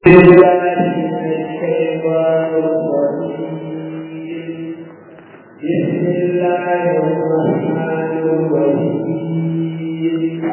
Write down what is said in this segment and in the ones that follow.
بسم الله الرحمن الرحيم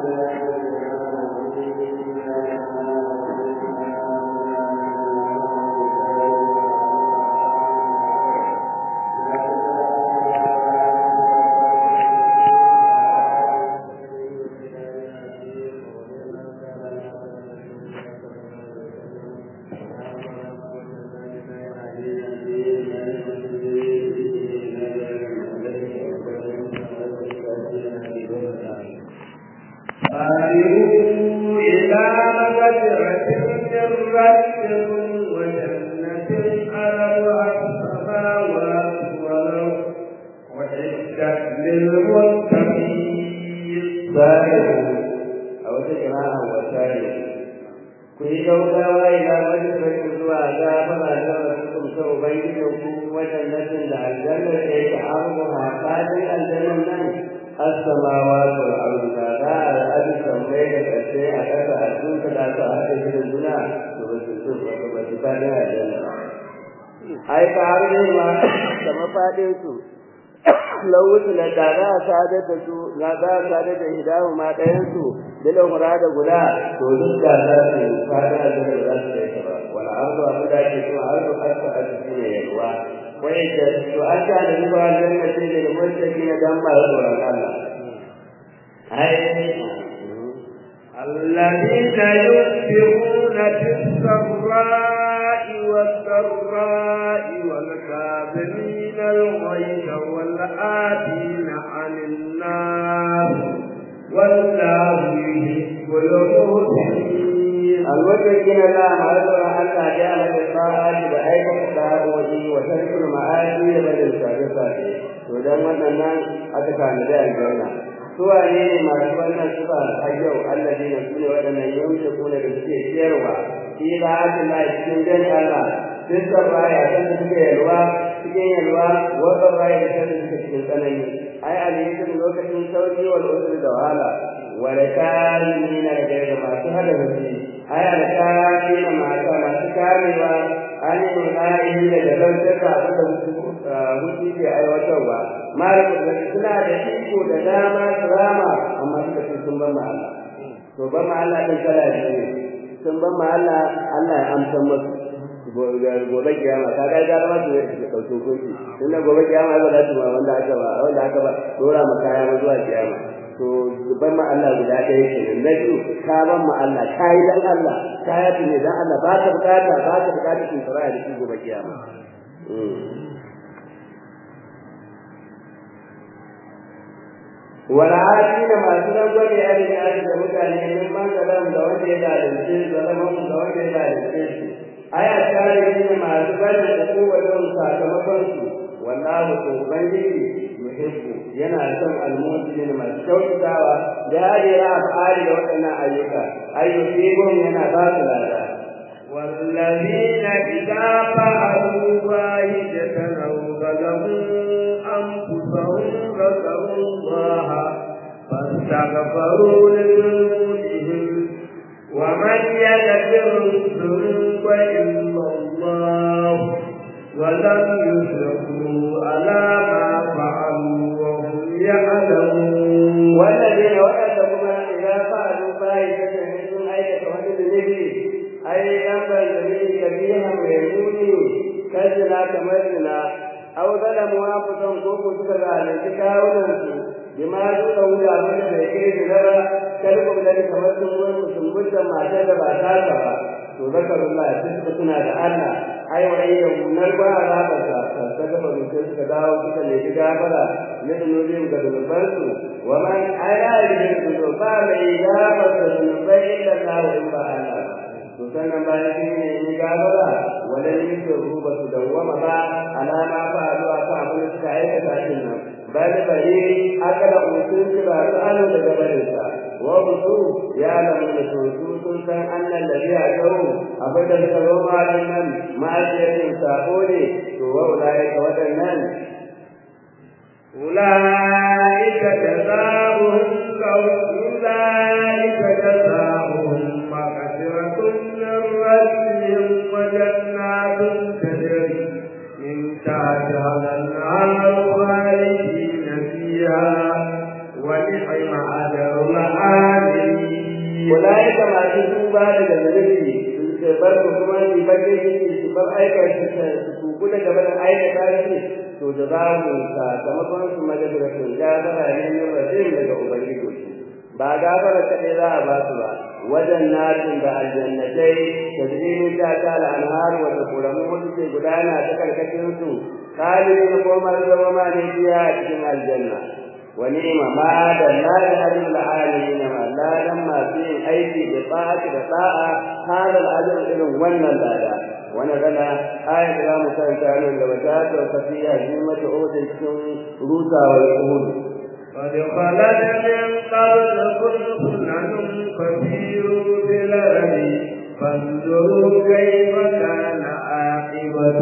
قالوا إلى مغفرة من ربكم وجنة أرضها السماوات والأرض وعدت للمتقين سائر أو تجمع وسائر ku yi gaugawa ila majalisar zuwa gafara da rasukum sau bai da ku wajen nasin da aljanna da yake abu haƙaɗin aljannan nan asamawa da al'arzuka za a ra'adu sammai da ƙarshe a ƙasa a tuka da su a haɗe gidan juna to ba su so ba ba su faɗin aljanna ai ka har ne ma da mafaɗin su lawutu na da za a sadar da su na za a sadar da hidahu ma ɗayan su bilin murada guda to duk da za su fada da za su kai ta ba wala arzu abu da ke kuma arzu asa a cikin ne yalwa wai da to an ta da ruwa dan na ce da mutaki na dan ba tsoron Allah ai الذين ينفقون في السراء والضراء والكاظمين الغيظ والآتين عن الناس والله يحب المحسنين المتقين لا مرض حتى جعل الطاعات بأيك التعبد وترك المعاصي بل السابقات ودم wannan aka kana da aljanna suwa ne masu wannan sufa a yau allazi na sune waɗannan yamsa kuna da suke ciyarwa shi da aka na cikin dan Allah sun sarraya kan suke yalwa cikin yalwa wata raya da kan suke cikin tsanani ai alaikum lokacin sauki wal usri da wahala wa lakamin da ga masu hada rufi ai alkamin mata masu kamewa an yi munayi da dalantar da abin da hutu ke aiwatarwa malamin da suna da iko da dama su rama amma suka ce sun ban Allah to ban Allah din kala ne sun ban Allah Allah ya amsa musu gobe kiyama ka ga gara ma su da kauce koki tun da gobe kiyama ba za su ma wanda aka ba wanda aka ba dora ma kaya ma zuwa kiyama to ban ma Allah guda ɗaya kenan na biyu ka ban ma Allah ka yi dan Allah ka yi ne dan Allah ba ka bukata ba ka bukata kin fara da shi gobe kiyama والعادين ما سلم ولي أهل الناس ومتعني ممن كلام دوان إلى الشيء ظلمهم دوان إلى الشيء أي الشارعين ما سبب القوة لهم ساكمكم والله تبني يحب ينا سم المسلمين ما شوك دعوة جاري أفعال وأنا أيوكا أي يصيبهم ينا باطلا والذين إذا فعلوا واحدة أو ظلموا أنفسهم ذكروا الله فاستغفروا لذنوبهم ومن يغفر الذنوب إلا الله ولم يشركوا على ما فعلوا وهم يعلمون والذين وأتوا إذا فعلوا فاحشة من أية وجد به أي أمر جميل كبيرا ويموني كزنا كمزنا أو ظلموا أنفسهم كوكو سكر على كاونهم بما سوى ولا من بيكي نرى كلكم ذلك كمزنا ومسلمون ما شاء الله to zakar Allah sai suka tuna da Allah ai wa ayya munar ba azabar sa ta gaba da sai suka dawo suka ne ga gafara ne da nuri ga zunuban su wa man ayya da zunuba mai gafara da zunubai illa Allah in ba Allah to sannan bayan shi ne ni gafara wala ni su ruba su dawwama ba alama fa zuwa fa abin da suka aikata din nan bal bari akala usul ba su alo daga barin sa wa busu ya lamu da su sun san annan da biya gawo abin da suka zo ma nan ma'ajiyatin sako ne to wa ulai ka wadannan أولئك جزاؤهم أولئك جزاؤهم مغفرة من ربهم عليهم وجنات تجري من تحتها الأنهار خالدين فيها ونعم أجر العاملين أولئك ما تسوبا daga zunubi su bar su kuma su bace shi su bar aika su kuku daga barin aikata shi to da za mu sakamakon su majalisar gafara ne ne rasul daga ubangiji ba gafara kaɗai za a ba su ba wajen natin da aljannatai da zini ta ta al'anhar wanda kuramu wasu ke gudana ta karkashin su kalin da komar zama ma ne biya a cikin aljanna wani ma da lalin ajin al'alamin ma ladan masu yin aiki da tsaki da sa'a hadal ajin irin wannan lada wani rana ayat da za mu karanta nan da wata ta tafiya ji mata odin cikin rusawar uhudu قد خلت من قبلكم سنن فسيروا في الأرض فانظروا كيف كان عاقبة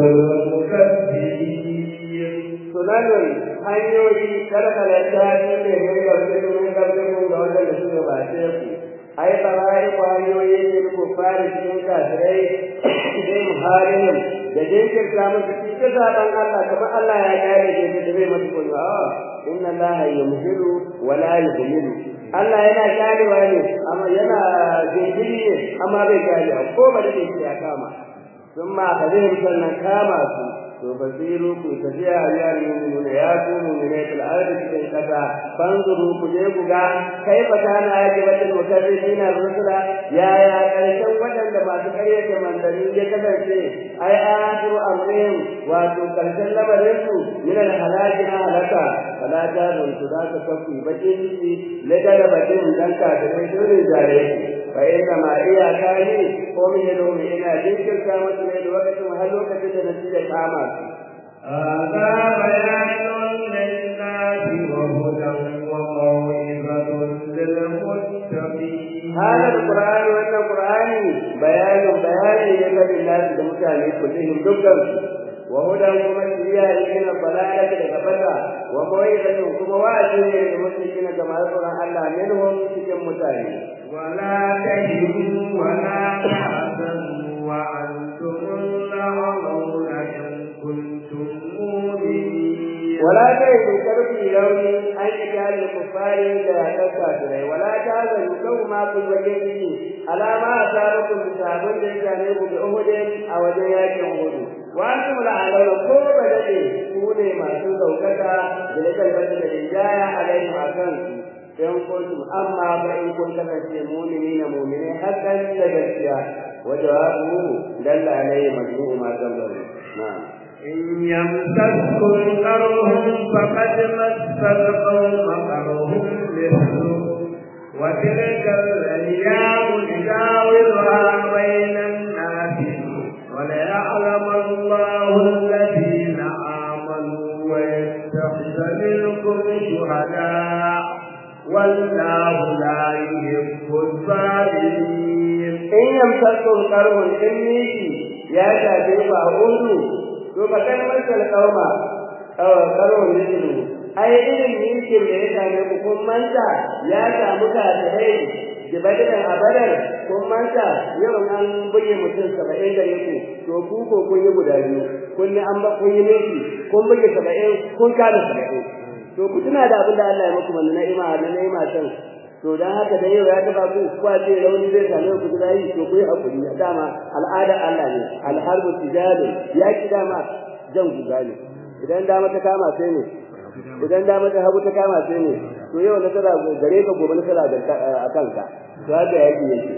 المكذبين sunanun hanyoyi kalkalata shi ne mai gamsu min gamsu ga wanda da suka bace ku ai barayi ku hanyoyi ne ku fara cikin kafirai sai muhalin da jinkirta musu cikin zaben Allah kamar Allah ya gane ke da bai masu kunya inna Allah yumhilu wa la yuhmilu Allah yana ganewa ne amma yana jinkiri ne amma bai gane ko ba da ya kama sun ma kadin sannan kama su to basiru ku tafiya ya mu'minu ya ku mu'minu fil ardi cikin kasa fanzuru ku je ku ga kai fa kana yake wata mutadina rusula ya ya karshen wadanda masu karyata manzanni ya kasance ai akhiru amrihim wato karshen lamarin su min al halaki na halaka fala ta dun su da ka kafi bakin shi ladara bakin dan ka da mai dole jare fa inna ma iya kani ko min yado ina jinkirta musu ne da lokacin har lokacin da nake kama هذا بيان للناس وهدى وموعظة للمتقين هذا القرآن وأن القرآن بيان بيان يجب الناس المتعلم كلهم دكتور وهدى كما شريعة من الضلالة لكفتا وموعظة كما وعد للمشركين كما يقول الله منهم كم متعلم ولا تهنوا ولا تحزنوا وأنتم الأعلون إن كنتم مؤمنين ولا تهنوا كرفي لوني أن يجعل الكفار لا تكافرين ولا تهزنوا كما كن وجهه على ما أصابكم بسابق جانب بأهد أو جياك أهد وأنتم الأعلون كوب لدي كوني ما تزوجك بلك البدل الجاية عليهم أكنكم in kuntum amma fa in kun kasance mu'minina mu'minai hakan da gaskiya wa jawabu dalla alayhi majmu'u ma qablahu na'am إن يمسسكم قرهم فقد مس القوم قرهم مثله وتلك الأيام نداولها بين الناس وليعلم الله الذين آمنوا ويتخذ منكم شهداء والله لا يحب الظالمين in yamsakum qarhun in miki ya shafe ku a hudu to fa kan masal qauma aw qarhun mislu ai irin mikin da ya same ku kun manta ya samu kafirai da badalan abadar kun manta yau an buge mutum saba'in da yake to ku ko kun yi guda biyu kun yi an ba kun yi miki kun buge saba'in kun kada saba'in to ku tuna da abin da Allah ya muku wannan na'ima na na'ima can to dan haka da yau ya taba ku kwa ce rauni zai same ku da yi to ku yi hakuri dama al'ada Allah ne alharbu tijali ya ki dama jan guda ne idan dama ta kama sai ne idan dama ta hagu ta kama sai ne to yau na tara gare ka gobe na tara a kanka to haka yaki yake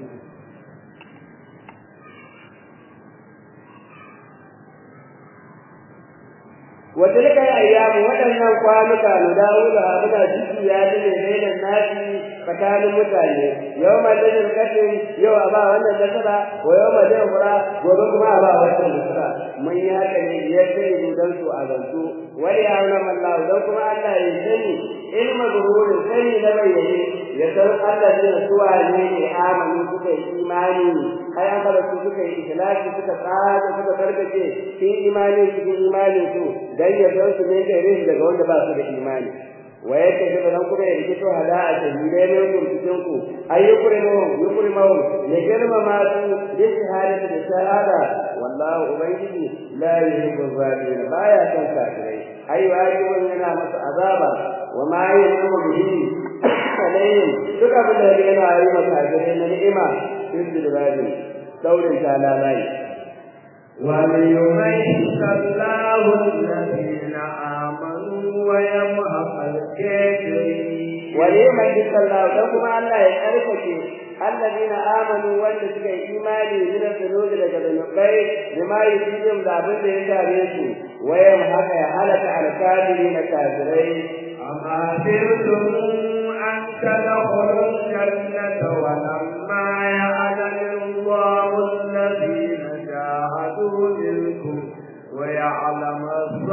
وتلك الايام waɗannan kwanuka na dawuda muna jiki ya dine bainan nasi tsakanin mutane yawma ladin katin yau a ba wannan nasara wa yawma ladin fura gobe kuma a ba wannan nasara mun yi haka ne biyar sai dan su a zantu wani ya wani Allah dan kuma Allah ya sani ilma zuhurin sani na bayyane ya san Allah ne suwa ne ne amanu suka yi imani ai an fara su suka yi ikhlasi suka tsaya suka tarkace cikin imani cikin imani su dan ya san su ne gare daga wanda ba su da imani wa yake da nan kuma ya rike to hada a shahidai ne ku cikin ku ayyukurimu yukurimu ya girma ma su bi shahadati da shahada wallahu ubangiji la yuhibbu zalimin baya san kafirai ai wajibun yana masa azaba wa ma yuhibbu bihi alayhim duk abin da yana yi masa kafirai na ni'ima sun da babu daurin talalai وليميز الله الذين آمنوا ويمحق الكافرين وليميز الله لكم الله يعرفك الذين آمنوا والذين إيماني من الذنوب لجبنقين بما يفيدهم ذابن لإنتاريسوا ويمحق يحلك على الكافرين كافرين أما سرتم أن تدخلوا الجنة ولما يعلم الله الذين جاهدوا منكم ويعلم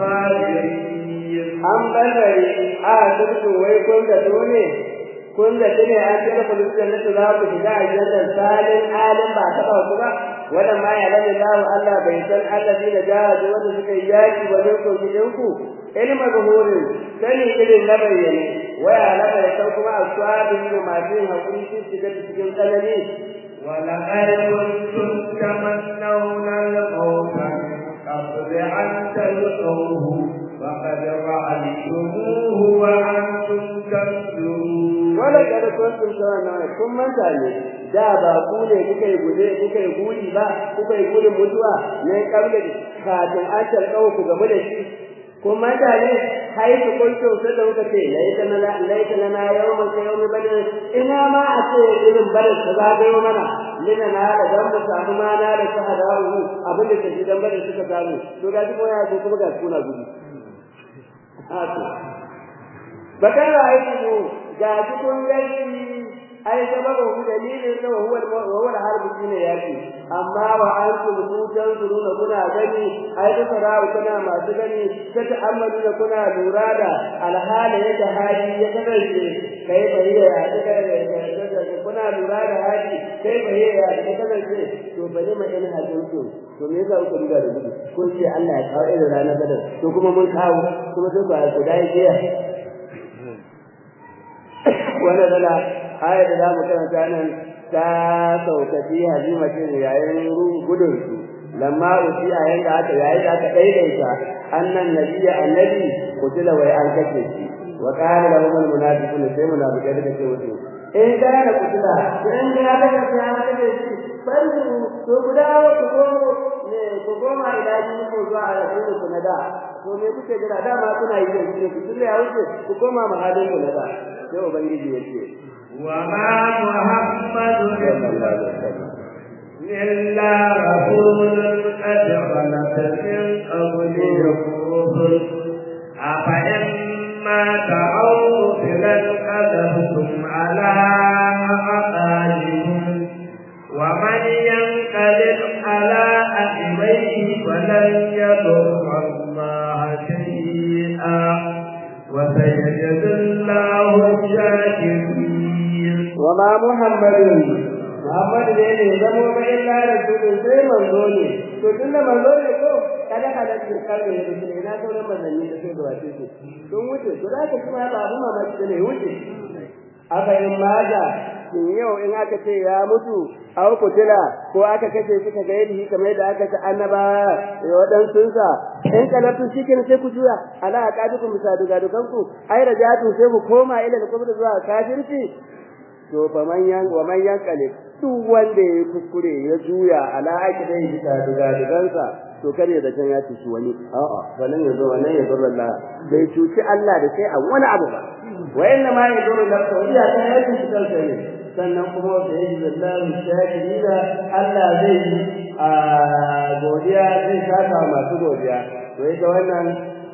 الصابرين an barbare a turku wai kun da ne kun da ne an tsara kullun da za ku shiga aljanna salin alim ba ta ku ba wannan ma ya lalle Allah Allah bai san allazi da jahadu wanda suka yi yaki ba ne ko gidan ku ilma zuhurin sani irin na bayyane waya la bai san kuma aswabin da masu yin hakuri sun shiga cikin tsanani ولقد كنتم تمنون الموت من قبل أن تلقوه فقد رأيتموه وأنتم تنظرون ولقد كنتم تمنون kun manta ne da ba ku ne kuka yi guje kuka yi guri ba kuka yi gudun mutuwa ne kabla kafin an tarkawo ku game da shi kun manta ne haifu kuntum sai da kuka ce laita na laita na yawma ka yawmi badr ina ma a ce irin badr ta zagayo mana lina na da dan mu samu ma na da shahadahu abin da take dan badr suka samu to ga duk wani kuma ga kuna gudu haka bakan ra'ayi ga cikin gani ai sababu dalilin da huwa huwa al-harb shine yaki amma wa antum mutan zuruna kuna gani ai da sarau kuna masu gani ta ta'ammalu da kuna lura da alhala yadda hali ya kasance kai bayyana ya daga kuna lura da hali kai bayyana ya kasance to bari ma in hajjinku to me yasa kuka riga da gudu kun ce Allah ya kawo irin ranar badar to kuma mun kawo kuma sai ku dai jiya wannan dala aya da za mu karanta nan ta saukaci halimatin yayin gudun su lamma uti a yanda aka yayin da aka daidaita annan nabiyya annabi kutila wai an kace shi wa qala lahum al munafiqun sai munafiqai da kace wato in kana kutila in ga da kace an kace shi bari to guda ku ko ne ku goma ila ji ku zuwa a rasul ku na da to me kuke jira dama kuna yi da ku tunda ya wuce ku koma mahadin ku na da sai ubangiji yake وما محمد إلا رسول قد خلت من قبله الرسل أفإن مات أو قتل انقلبتم على عقابهم ومن ينقلب على عقبيه فلن يضر الله شيئا وسيجزي الله الشاكرين وما محمد Muhammad ne ne zamo ba illa rasulun sai manzo ne to tunda manzo ne ko kada kada ki karbe ne da ina sauran manzanni da sai da wace ce don wuce to da ka kuma ba abu mamaki ne wuce aka yin maza in yau in aka ce ya mutu aw kutila ko aka kace shi ka gairi kamar da aka ta annaba da wadansun sa in kalatu shikin sai ku juya ala aqadukum bisaduga dukanku ai rajatu sai ku koma ila da kuma zuwa kafirci to fa man yan wa man yankale duk wanda ya kuskure ya juya ala aqidai bisa duga dugansa to kare da can ya ci wani a'a wannan yazo wannan yazo Allah bai cuci Allah da sai a wani abu ba wa inna ma yadurru nafsa iya ta yake shi kansa ne sannan kuma da yake zallahu shakirina Allah zai a godiya zai saka masu godiya to ita wannan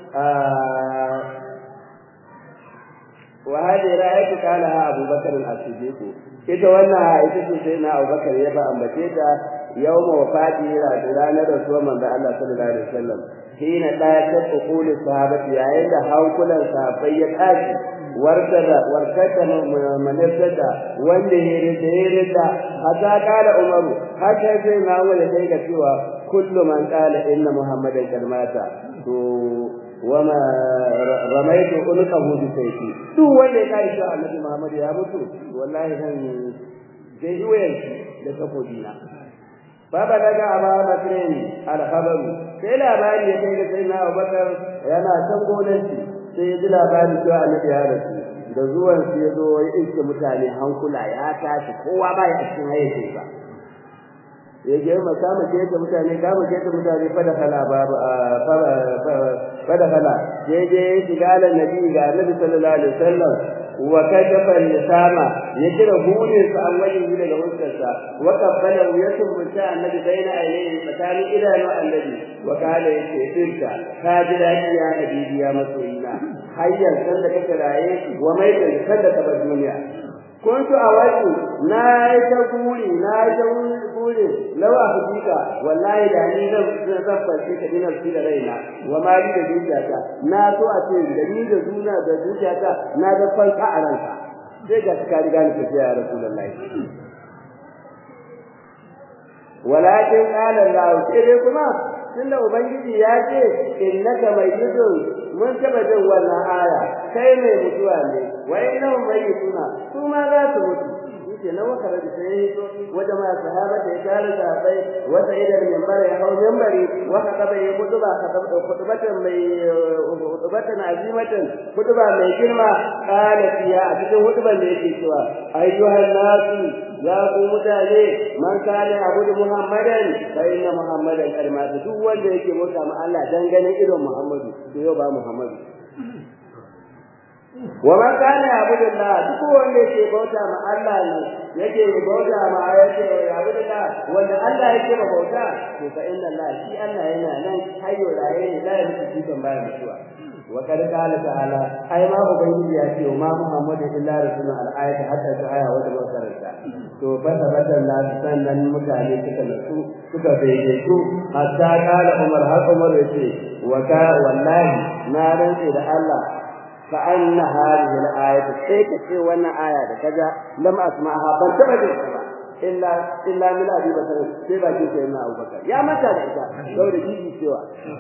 wa hadi ra'aytu kana Abu Bakar as-Siddiq ita wannan ita ce sai na Abu Bakar ya ba ambace ta yawma wafati ranar rasuwar manzo Allah sallallahu alaihi wasallam hina da ta ukuli sahabati yayin da hankulan sahabbai ya tashi wartada wartada manasada wanda ya rida da hatta kala Umaru haka sai na wanda sai ga cewa kullu man qala inna muhammadan kalmata to wama ramaitu ulqahu bi sayfi duk wanda ya kai shi annabi Muhammad ya mutu wallahi zan zai yi wayan da takobina baba daga aba bakrin alhabaru sai labari ya kai ga sai na Abubakar yana can gonanci sai ya ji labari cewa annabi ya rasu da zuwan su ya zo ya iske mutane hankula ya tashi kowa ba ya cikin hayyacin sa ya je ma kama ke da mutane kama ke da mutane fada kala babu fada kala je je shiga da nabi ga annabi sallallahu alaihi wasallam wa kashafa lisama ya kira hunin sa an wajen yi daga huskarsa wa kabbala ya tumbunta annabi baina ainihi tsakanin idanu annabi wa kala yace sirka ka ji dadi ya habibi ya masoyina hayyan san da kake raye wa mai da san da ka bar duniya kuntu a wasu na yi ta guri na yi ta guri lawa hakika wallahi da ni zan zan fashe ka dinar fi da raina wa mali da dukiyata na so a ce da ni da zuna da dukiyata na ga fanka a ranka sai ga ka riga ni tafiya ya rasulullahi walakin qala Allah sai dai kuma tunda ubangiji ya ce innaka mayyitun mun taba jin wannan aya kai mai mutuwa ne wa innahum mayyituna su ma za su mutu yake na waka da sai wajen ma sahaba da ya kare da bai wata idan minbar ya hau minbari wa kadaba ya kutuba kadaba kutubatan mai kutubatan azimatan kutuba mai girma kala fiya a cikin kutuban da yake cewa ayyuhan nasu ya ku mutane man kana abudu muhammadan fa inna muhammadan kalmatu duk wanda yake mota ma Allah dangane irin muhammadu to yau ba muhammadu wa man kana abudu Allah duk wanda yake bauta ma Allah ne yake bauta ma ayati abudu Allah wanda Allah yake ba bauta to fa inna Allah shi Allah yana nan hayyo raye ne da yake cikin bayan mutuwa wa kad qala ta'ala ai ma ubangiji ya ce ma muhammadu illa rasulun al-ayat hatta ta aya wanda ba karanta to fa tabatan la sannan mutane suka nasu suka bayyana su hatta qala umar har umar yace wa ka wallahi na rantsi da Allah fa anna hadhihi al-ayat sai ka ce wannan aya da kaza lam asma'ha ban taba jin ba illa illa min abi bakar sai ba ke sai na abubakar ya mata da ita saboda jiji cewa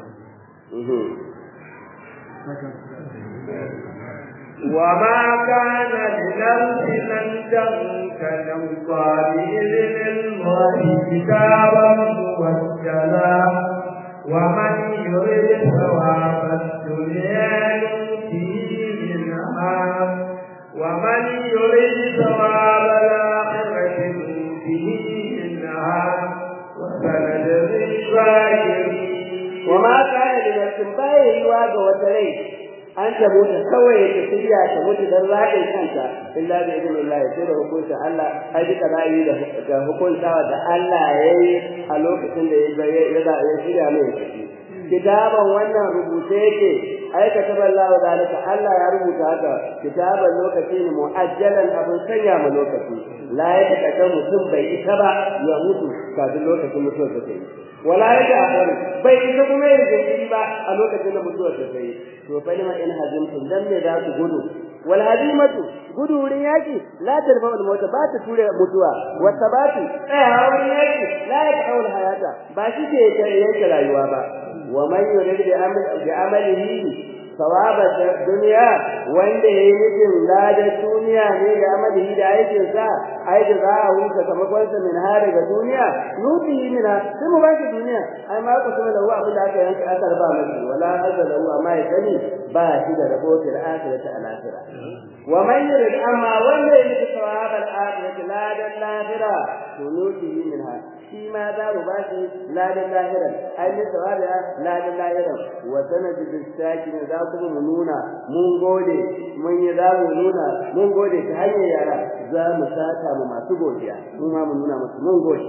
وما كان لنفس أن تنكر بإذن الله كتابا موكلا ومن يريد ثواب الدنيا نؤتيه منها ومن يريد ثواب الآخرة نؤتيه منها وسنجزي الشاكرين وما كان لنفس باي يواجه وتريه an tabbata kawai ta shirya ta mutu dan zaɓin kanta illa bi idnillah sai da hukuncin Allah ai duka ra'ayi da da hukuntawa da Allah yayi a lokacin da ya ya ya shirya mai tafi kitaban wannan rubuce yake ai kataba Allah wa zalika Allah ya rubuta haka kitaban lokaci ne muajjalan abin sanya ma lokaci la ya taka mutum bai isa ba ya mutu kafin lokacin mutuwar da ta yi wala ya ta akhir bai isa kuma ya jinkiri ba a lokacin da mutuwar ta yi to fa lima in hazimtum dan me za ku gudu wal hadimatu gudu wurin yaki la tarfa al mauta ba ta ture mutuwa wa sabatu tsaya wurin yaki la ya ta al hayata ba shi ke yake rayuwa ba wa man yurid bi amalihi sawaba duniya wanda ya yi nufin ladar duniya ne da amalihi da aikin sa ai da za a huta sakamakon sa min har daga duniya nuti mina sai mu bashi duniya ai ma ku kuma lahu abin da aka yanka aka raba masa wala azza lahu amma ya sani ba shi da rabo fil akhirati al akhirah wa man yurid amma wanda ya nufi sawaba al akhirati ladar lahira to nuti minha shi ma za mu bashi ladar lahira ai ne sawaba ladar lahira wa sanadu bis sakin za kuma mu nuna mun gode mun yi za mu nuna mun gode ta hanyar yara za mu saka mu masu godiya mu ma mu nuna musu mun gode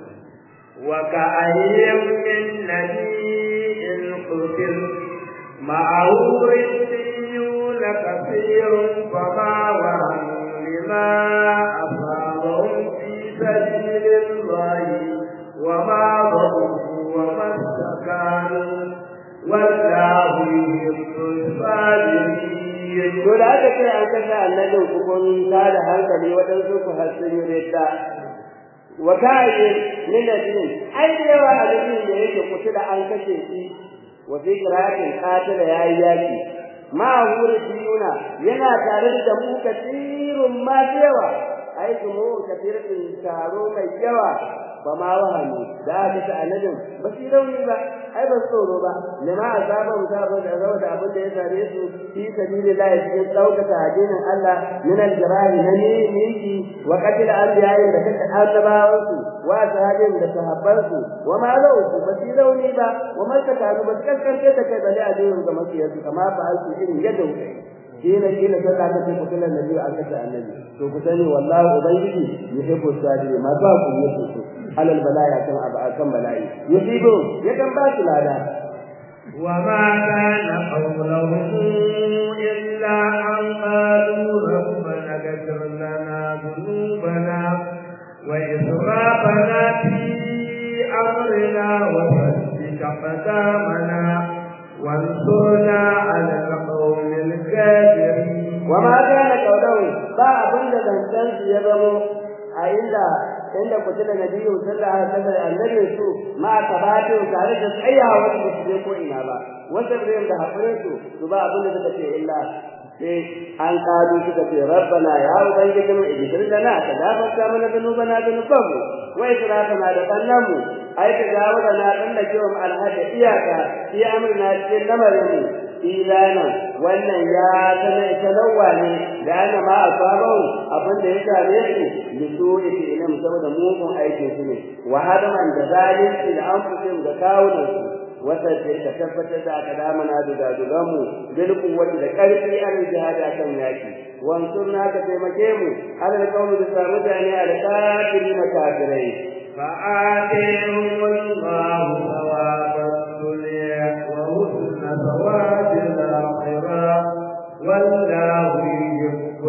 وكأين من نبي قتل معه رجيون كثير فما وهن لما أصابهم في سبيل الله وما ضروا وما استكانوا والله يحب الصابرين to da aka ce an kashe annabin ku kun ta da hankali waɗansu ku har sun yi ridda wa kayi min nadin ai da yawa annabin da yake kusa da an kashe shi wa fi qira'atin qatala yayi yaki ma hura biyuna yana tare da mu katirun ma yawa ai mu katirin taro mai yawa ba ma wahani da aka ta annabin ba su rauni ba ai ba tsoro ba lima azaba musaba da rawa da abin da ya sare su fi sabilillah cikin daukaka addinin Allah min al-jirahi na miki wa qatil anbiya'i da kake annabawan su wa sahabin da sahabban su wa ma lau ba su rauni ba wa man ka taru ba kaskance da kai bale addinin ga makiyarsu kama ba su irin yadda kuke kila kila sai ka tafi kutulan nabi an kace annabi to ku sani wallahi ubangiji yuhibbu sabiri ma ba ku yake so alal balaya kan akan bala'i yusibu yakan ba su lada وما كان قولهم إلا أن قالوا ربنا اغفر لنا ذنوبنا وإسرافنا في أمرنا وثبت أقدامنا وانصرنا على القوم الكافرين وما كان قولهم با abin da zancen su ya zamo a inda inda kutula nabiyu sallallahu alaihi wasallam annabi su ma tabatu tare da tsayawa da su je ko ina ba wanda bai da hakurin su su ba abin da suka ce illa sai an kadu suka ce rabbana ya ubangiji mu idir lana ka gafarta mana zanubana zanubanmu wa israfana da kannamu ai ka jawo da na dan da kiwon alhada iyaka fi amrina cikin lamarin mu ilana wannan ya tana talawa ne da ana ma asabahu abin da ya same su da su yake ina saboda mugun aikin su ne wa hadaman da zalunci da anfusin da kawunan su wata ce ka tabbatar da aka damana da dadugan mu bil kuwwati da karfi an jihada kan yaki wansurna ka taimake mu alal qawmi da mutane al kafirin kafirai فآتيهم الله ثواب الدنيا وحسن ثواب الآخرة والله يحب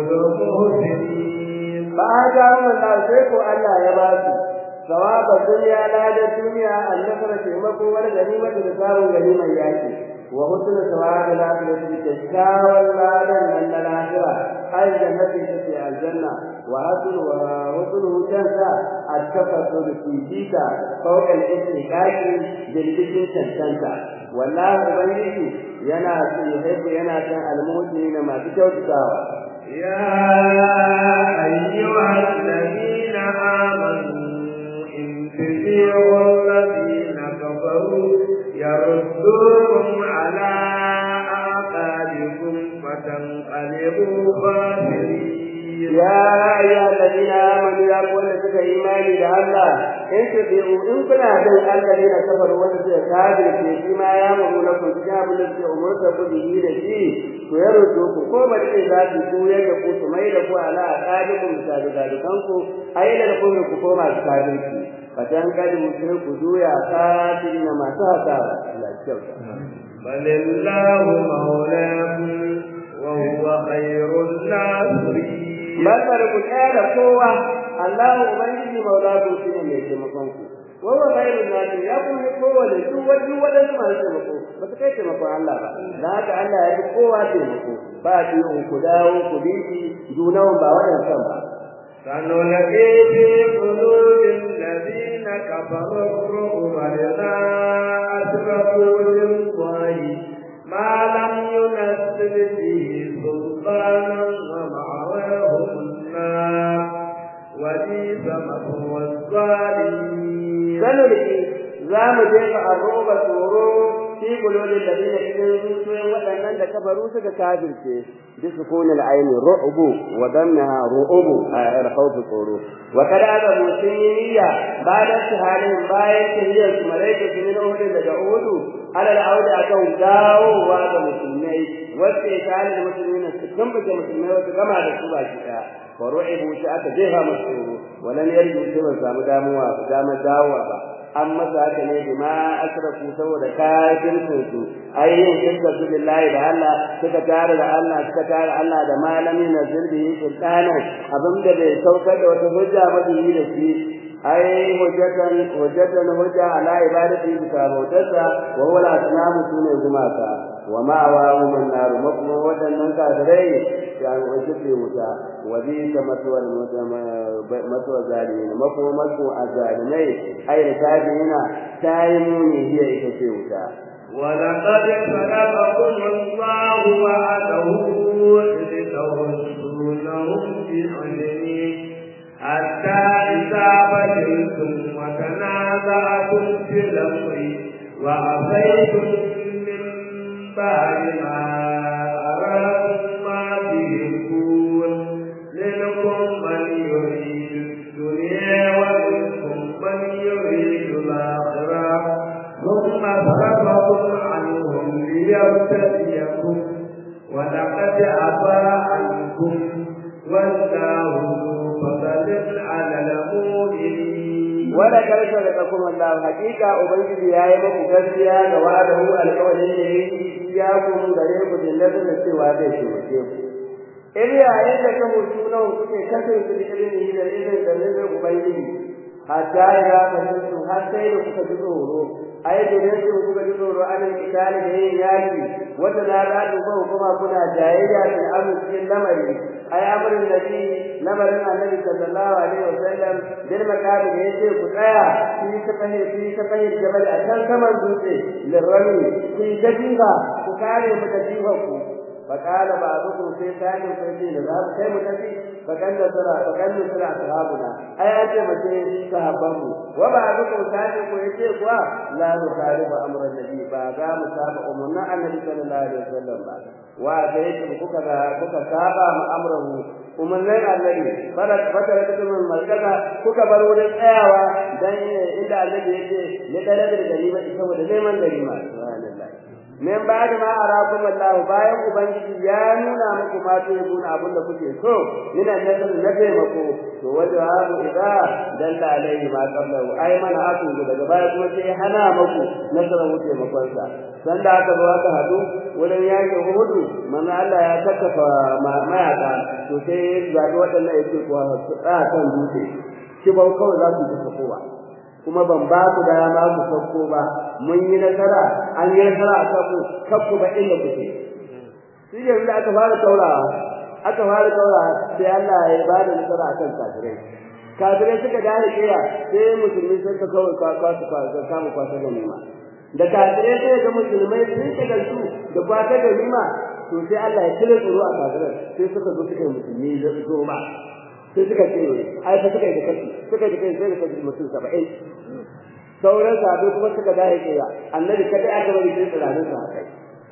المحسنين فآتاهم الله سيكو الله يباسي ثواب الدنيا لا الدنيا النصر تيمكو والغنيمة لسار غنيمة ياكي وحسن ثواب الآخرة تشكاوى الله لن الآخرة الجنة تسي الجنة وحسن وحسنه تنسى التفصل في فيك فوق الاستحقاق جلدك تنسى والله أبنيه ينا يحب ينا المؤمنين ما تكوتكاوى يا أيها الذين آمنوا إن تطيعوا الذين كفروا يردوكم على أعقابكم فتنقلبوا خاسرين يا أيها الذين آمنوا يا قول لك إيماني لله إن تطيعوا إن كنا بين الذين كفروا وتسير كافر في فيما يأمر لكم كتاب الذي أمرت به لشيء ويردوكم كما إذا تسوء يجب سميلكم على أعقابكم سابقاتكم أين لكم كفوما كافرين فتنقلبوا شركوا جويا كافرين ما سهتا لا الشوكة بل الله مولاكم وهو خير الناصرين bal bar ku da kowa Allah ubangiji maula ku shine mai taimakon ku wa huwa khairun nasi ya ku ne kowa da duk wani wadansu masu taimako ba su kai taimakon Allah ba da haka Allah ya yi kowa taimako ba biyu ku dawo ku bi shi junawan ba wadansan ba سنلقي في قلوب الذين كفروا الرعب لنا أشركوا بالله ما لم ينزل به سلطانا ومأواهم النار وبئس مثوى الظالمين sanulki za mu jefa arroba tsoro fi qulubil ladina cikin zuciyoyin waɗannan da kafaru suka kafirce bi sukunil aini ru'bu wa damnaha ru'bu a khawf tsoro wa kada aka musulmiya bayan halin bayan tahiyar su malaika su min uhud daga uhud ala al'aud akan dawowa ga musulmai wacce kalin musulmina su kambace musulmai wasu gama da su baki daya fa ru'ibu shi aka jefa musu tsoro walan yarju sai ba samu damuwa damar dawowa ba an masa haka ne bima asrafu saboda kafircin su ayyin shirka su billahi da Allah suka tare da Allah suka tare Allah da malami na zirbi sultana abinda bai saukar da wata hujja ba da yi da shi ai hujjatan hujjatan hujja ala ibadati bi bautarsa wa huwa al-asnamu sune gumaka wa ma'awa man nar makuma wadannan kafirai ya wajibi wuta wa bi tamatwal matwa zalimin makuma masu azalimai ai da kafirina tayi muni hiya ita ce wuta ولقد خلقكم الله وعده إذ ترسلونهم بإذنه حتى إذا بلغتم وتنازعتم في الأمر وعصيتم من بعد ما أراكم ما تحبون منكم من يريد الدنيا ومنكم من يريد الآخرة ثم صرفكم عنهم ليبتليكم ولقد عفا عنكم والله فضل على المؤمنين wala karshe da kuma Allah hakika ubangiji yayi muku gaskiya da wa'adahu alƙawarin ne ya ku gare ku da da cewa zai shirye ku in yayin da ka mutu nan kuke kasance da irin da irin da ne ubangiji hatta ya kasance har sai da kuka ji tsoro ai da ne kuka ji tsoro an kitali da yin yaki wata na da ku kuma kuna jayayya da amincin lamari ai amrin nabi lamarin annabi sallallahu alaihi wasallam bil makami da yace ku tsaya fi ta fahe fi ta fahe jabal a can saman dutse lirrami fi jadiha ku kare mu da jihanku فقال بعضكم في ثاني فيتي نذهب كي متفي فكان سرى فكان سرى أصحابنا أي أنت متي صحابه وبعضكم ثاني فيتي قوى لا نخالف أمر النبي فأقا مسابق أمرنا النبي صلى الله عليه وسلم وأتيتم كوكا كوكا سابا أمره umarnin annabi fara fata da kuma malkaka kuka bar wurin tsayawa dan inda annabi yake ne dare da ganima saboda neman ganima subhanallahi min ba'da ma arakum Allah bayan ubangiji ya nuna muku ma to yabuna abinda kuke so ina nazar na taimako to wajahu idza dalla alaihi ma qablahu ai mana aku daga baya kuma sai hana muku nasarar wuce makon sa san da aka zo aka hadu wurin yaki hudu manzo Allah ya takkafa mayaka to sai zabi wadannan yake kuwa su tsaya kan dutse kibau kawai za su tafi kowa kuma ban ba ku da ma ku sauko ba mun yi nasara an yi nasara a kanku kanku ba inda kuke shi ne da aka fara taurawa aka fara taurawa sai Allah ya ba da nasara akan kafirai kafirai suka dare kiya sai musulmi sun ka kawai kwakwa su kwakwa samu kwasa da nima da kafirai sai ga musulmai sun ka gansu da kwasa da nima to sai Allah ya cire tsoro a kafirai sai suka zo suka yi musulmi da zo ba sai suka ce ai fa suka yi da kashi suka yi da kai sai da kashi mutum 70 sauran sahabbai kuma suka dace kiya annabi kada aka bari sai tsiranin sa kai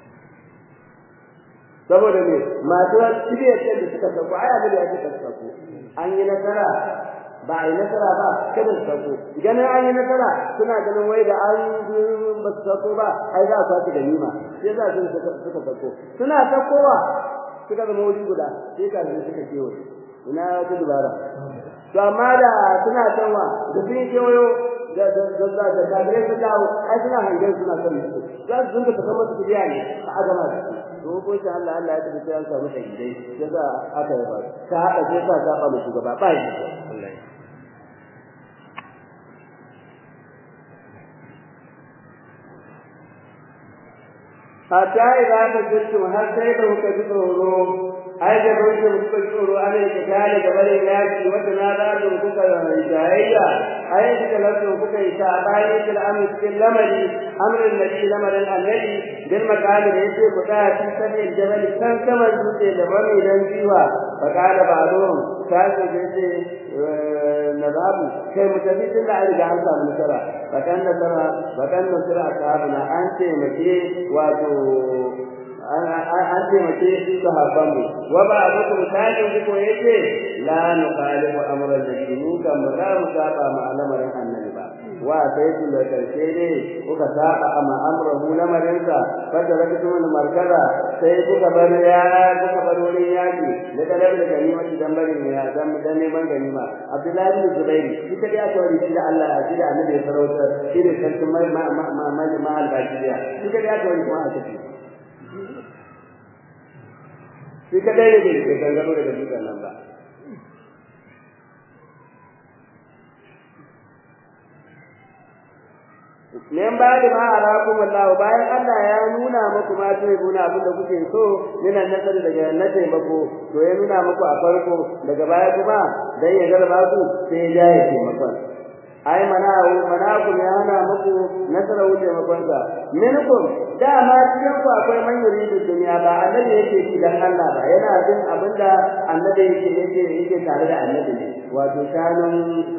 saboda me masu cibiyar da suka sako ai annabi ya ce sako an yi nasara ba a yi nasara ba kada su sako ganin an yi nasara suna ganin wai da an ba su sako ba ai za a kwaci ganima sai za su suka sako suna sakowa suka zama wuri guda sai ka suka kewaye ina wata dubara to amma da suna canwa da sun kewayo da da da da da kafirai su dawo ai suna hangen suna son su za su dinga ta kamar su biya ne a agama su to ko insha Allah Allah ya tafi sai an samu shahidai yasa aka yi ba ta hada sai sa ta ba shugaba ba yi wallahi hatta idan ka jirtu har sai da kuka ji tsoro ai da kuka kuka ji tsoro ana yi kale da bare yaki wanda na da ku kuka jayayya ai da lafiya kuka yi ta bayan da amri cikin lamari amrin nabi lamarin annabi bil makali da yake ku ta ci sanin jabal kan kama dutse da bane dan jiwa fa kala ba'dhum sai da yake nazabu kai mutafitin da riga an samu nasara bakan nasara bakan nasara ashabuna an ce mace wato an ce mace sahabban mu wa ba abu ku sai ku yace la nuqalibu amran nabi mu kan ba za mu saba ma al'amarin annabi ba wa sai ku da karshe ne kuka saba ma amrahu lamarin sa bada da kuma markaza sai kuka bar ya kuka bar wurin yaki da talabi da ganima dan bari ne ya dan dan neman ganima abdullahi bin zubair shi ta ya tawari shi da Allah ya da annabi ya sarauta shi ne sarkin mai ma ma ma ma ma al-bashiriya shi ta ya tawari kuma a tafi shi kadai ne da ke gangaro daga dutsen nan ba Nen ba da ma arakum Allah bayan Allah ya nuna muku ma sai guna abin da kuke so minan nasar daga na taimako to ya nuna muku a farko daga baya kuma dan ya garba ku sai ya ya taimakon ai mana'u mana'akum ya hana muku nasara wuce makonsa minkum dama cikin ku akwai man yuridu dunya ba annabi yake shi dan Allah ba yana jin abinda annabi yake yake yake tare da annabi ne wato shanun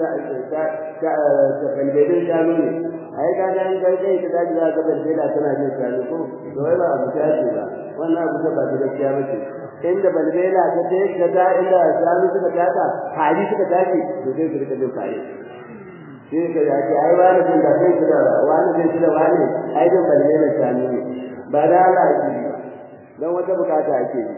balbelin shanu ne ai ka ga kai kai ta daji za ka balbela tana jin shanu ko to wai ba abu ta ce ba wannan abu ta ba ta gaskiya ba ce inda balbela ta ce ka ga inda shanu suka tata hari suka tashi to sai su rika jin fare shi ka ya ce ai wani jin da sai da wani jin da wani ai jin balbela shanu ne ba da Allah ake yi dan wata bukata ake yi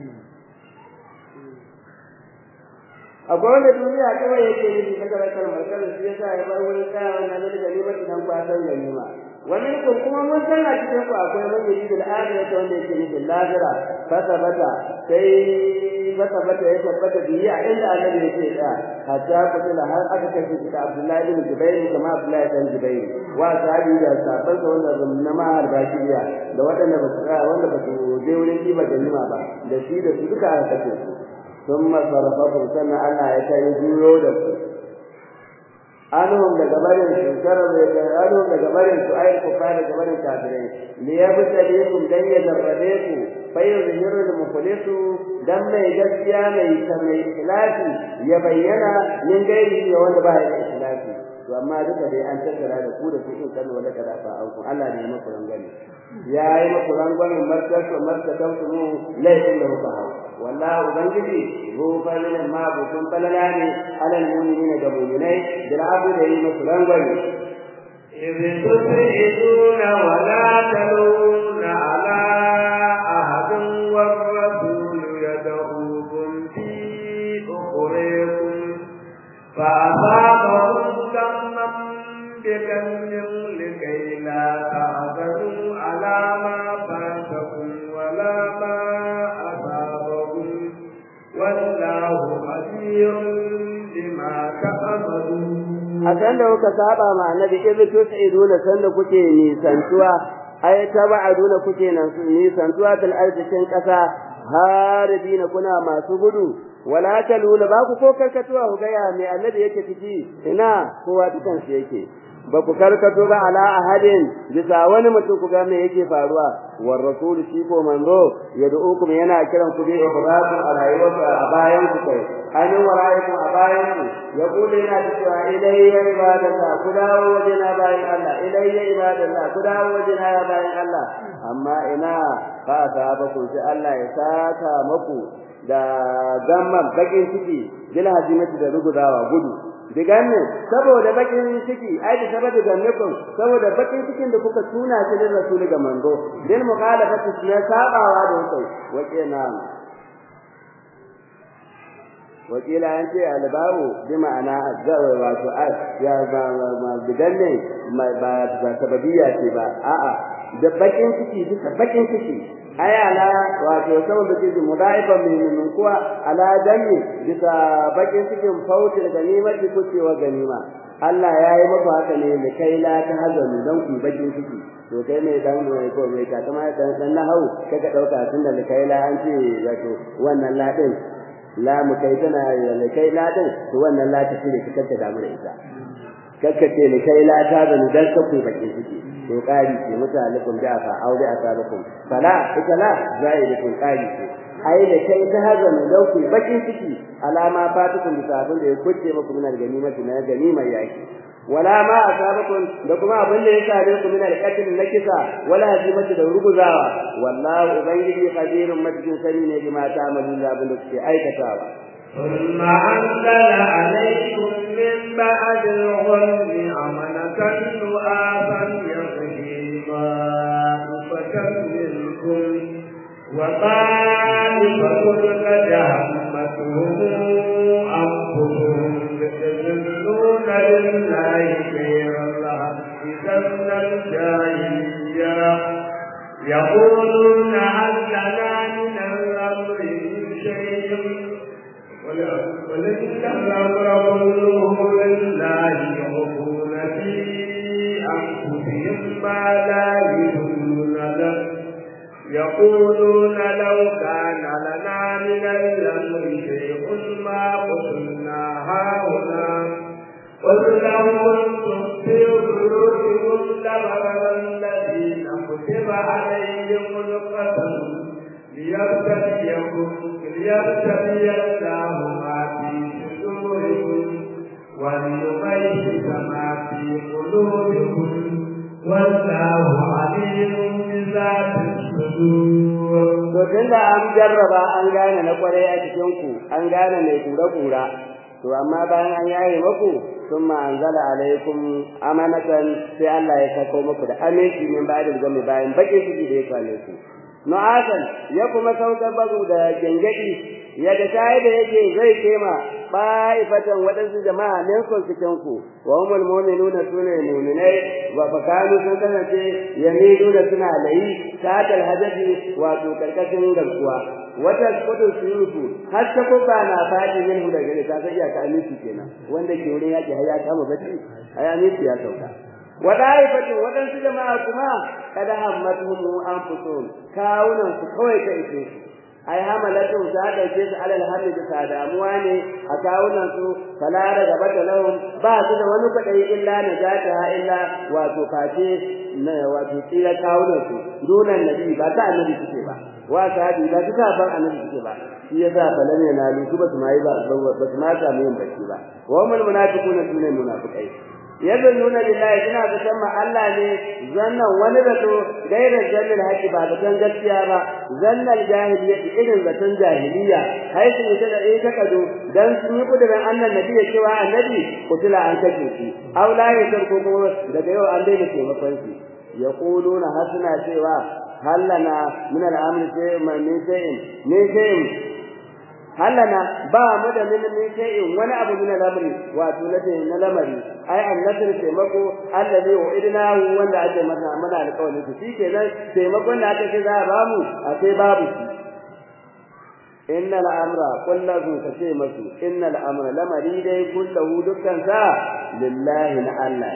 akwai wanda duniya kawai yake yi daga rakar markar shi yasa ya bar wurin kaya wannan da ganima dan kwasan ganima wani ko kuma mun san a cikin ku akwai man yi da akhirah wanda yake yi da lahira fasabata sai fasabata ya tabbata biyi a inda annabi yake da hatta kutula har aka kashe shi da Abdullahi bin Jubair kama Abdullahi bin Jubair wa sahabi da sahabban sa wanda na ma har bakiya da waɗanda ba su wanda ba su je wurin kiba ganima ba da shi da su duka aka kashe su ثم صرفهم سنة الله يتيجيو دسو أنهم لجبرين سنكرم أنهم لجبرين سؤال كفار لجبرين كافرين ليبتليكم دن يجربيكم فيظهر المخلص دم يجسيا ميسمي إخلاصي يبين من غيره وأن بها الإخلاصي to amma duka dai an tattara da ku da cikin kan wala kada fa auku Allah ne ya maku rangwame ya yi maku rangwame martasa martasa mu laifin da kuka hau wallahi ubangiji hu falilin ma bukun falala ne alal mu'minina ga mu'minai da abu da yi maku rangwame إذ تسعدون ولا تلون على أحد والرسول يدعوكم في أخريكم فأصابهم كما بكم لكي لا تحزنوا على ما فاتكم ولا ما أصابكم والله خبير بما تعملون a san da kuka saba ma annabi idh tus'iduna san da kuke nisantuwa ay tab'aduna kuke nan nisantuwa til arzikin kasa haribina kuna masu gudu wala taluna ba ku ko karkatuwa ku gaya mai annabi yake ciki ina kowa dukan shi yake ba ku karkato ba ala ahadin bisa wani mutum ku ga me yake faruwa war rasul shi ko manzo yad'ukum yana kiran ku bi ibrahim a rayuwarsa a bayan ku kai an waraikum a bayan ku ya kula yana cewa ilayya ibadallah ku dawo wajena bayan Allah ilayya ibadallah ku dawo wajena ya bayan Allah amma ina fa ta ba ku sai Allah ya saka maku da gamman bakin ciki bil hazimati da rugudawa gudu diganne saboda bakin ciki ai da saboda gannakum saboda bakin cikin da kuka tuna shi da rasuli ga manzo bil mukhalafati na sabawa da kai wace na wakila an ce albaru bi ma'ana azzawa wato ya ba ma diganne ba ba sababiyya ce ba a'a da bakin ciki duka bakin ciki ayala wato saboda cikin mudaifan min kuwa ala danni bisa bakin cikin fautil ganimati kucewa ganima Allah ya yi maka haka ne da kai la ta hazanu dan ku bakin ciki to kai mai dan mai ko mai ta kuma dan dan nahau kaga dauka tunda da kai la an ce wato wannan la din la mu kai tana da kai la din to wannan la ta shine kika damu da ita kakkace ne kai la ta zanu dan ka ku bakin ciki to kari ce mutalikum da fa aure asabakum fala ita la zaidatun kari ce ai da kai ta hazan da ku bakin ciki alama fatukum bi sabun da ya kuce muku min ganimati na ganimar yaki wala ma asabakum da kuma abin da ya sare ku min alqatl na kisa wala hazimati da ruguzawa wallahu ubangiji qadirun majidun sani ne bima ta'malun da abin da kuke aikatawa ثم أنزل عليكم من بعد الغم أمنة نؤاسا يغشي طائفة منكم وطائفة قد همتهم أنفسهم يظنون بالله خير الحق ظن الجاهلية يقولون هل لنا من الأمر من شيء ولئن الأمر كله لله يخفون في أنفسهم ما لا يبدون له يقولون لو كان لنا من الأمر شيء ما قتلنا هاهنا قل لو كنتم في بيوتكم لبرز الذين كتب عليهم القتل ليبتليكم ليبتلي الله ما في صدوركم وليميز ما في قلوبكم والله عليم بذات الصدور to tunda an jarraba an gane na kwarai a cikin ku an gane mai kura kura to amma bayan an yaye muku thumma anzala alaikum amanatan sai Allah ya sako muku da aminci min ba'da gami bayan bakin ciki da ya kwane ku nu'asan ya kuma saukar bazu da gengedi yadda shayi da yake zai kema ba'ifatan waɗansu jama'a ne kun cikin ku wa humul mu'minuna sune mu'minai wa fakanu sun kasance yamiduna suna layi satal hadafi wato karkashin garkuwa wata kudu suyutu har ta kuka na faɗi min da gare ta sai ya ka aminci kenan wanda ke wurin yaki har ya kama bacci ai aminci ya sauka wadaifatin waɗansu jama'a kuma kada hammatuhum anfusuhum kawunan su kawai ka ishe su ai hamalatu ta dauke su alal hamdi da damuwa ne a kawunan su fala daga bata lahum ba su da wani kudai illa najata illa wato face na wato tsira kawunan su dunan nabi ba ta annabi suke ba wa sahabi ba ta ban annabi suke ba shi yasa falan yana lu su ba su mai ba ba su ma samu yin bacci ba wa mul munafiquna sunan munafiqai nuna lillahi suna zaton ma Allah ne zannan wani zato gairar jannal haƙi ba zaton gaskiya ba zannan jahiliya irin zaton jahiliya haisu ne da ɗaya ta kado dan sun yi kudurin annan nabi ya cewa annabi kutula an kashe shi aw la ya ko kuma daga yau an daina taimakon shi yaquluna hasuna cewa hallana min al-amri shay'in min shay'in min shay'in hallana ba mu da min min shay'in wani abu min al-amri wato na lamari ai annasir taimako allazi wa'idnahu wanda ake masa mana alƙawarin su shikenan taimakon da aka ce za a bamu a sai babu shi innal amra kullahu kace masu innal amra lamari dai kullahu dukkan sa lillahi na Allah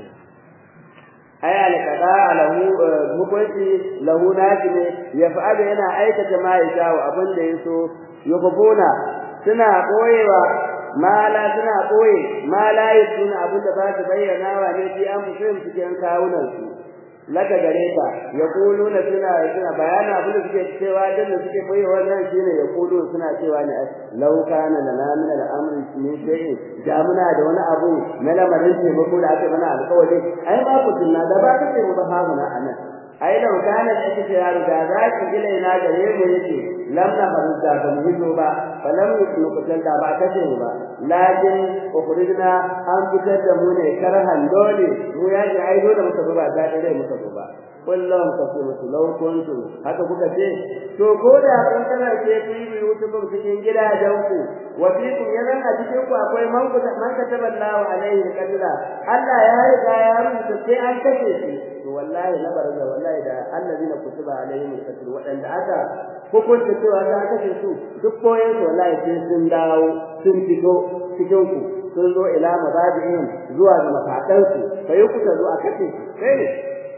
ai alqada lahu hukunci lahu naki ne yaf'alu yana aikata ma ya shawo abin da yaso yukubuna suna koyewa mala suna koye mala yusuna abin da ba su bayyana wa ne fi an musulun cikin kawunan su laka gare ka yaquluna suna suna bayana abin da suke cewa dan da suke koyi wannan shine yaqulu suna cewa ne law kana lana min al-amri min shay'in da muna da wani abu na lamarin ce ba da ake mana alƙawari ai ba ku tunna da ba kace mu ba ha muna anan ai da kana da kike yaro da za ki gile na gare mu yake lam na farda ba mu hito ba falam yusnu kutan da ba kace mu ba lakin ukhrijna an fitar da mu ne karhan dole mu ya ji ai dole muka ba da dare muka ba kullum ka ce musu law kuntu haka kuka ce to ko da kun kana ce ku yi yutubu cikin gidajen ku wa fikum yanan a cikin ku akwai man ku man kataballahu alaihi qadra Allah ya riga ya rubuta sai an kace shi to wallahi na barza wallahi da allazina kutiba alaihim alqatl wadanda aka hukunta cewa ta kace su duk koyon su wallahi sai sun dawo sun fito cikin ku sun zo ila mabadi'in zuwa ga mafadan su sai ku ta zo a kace sai ne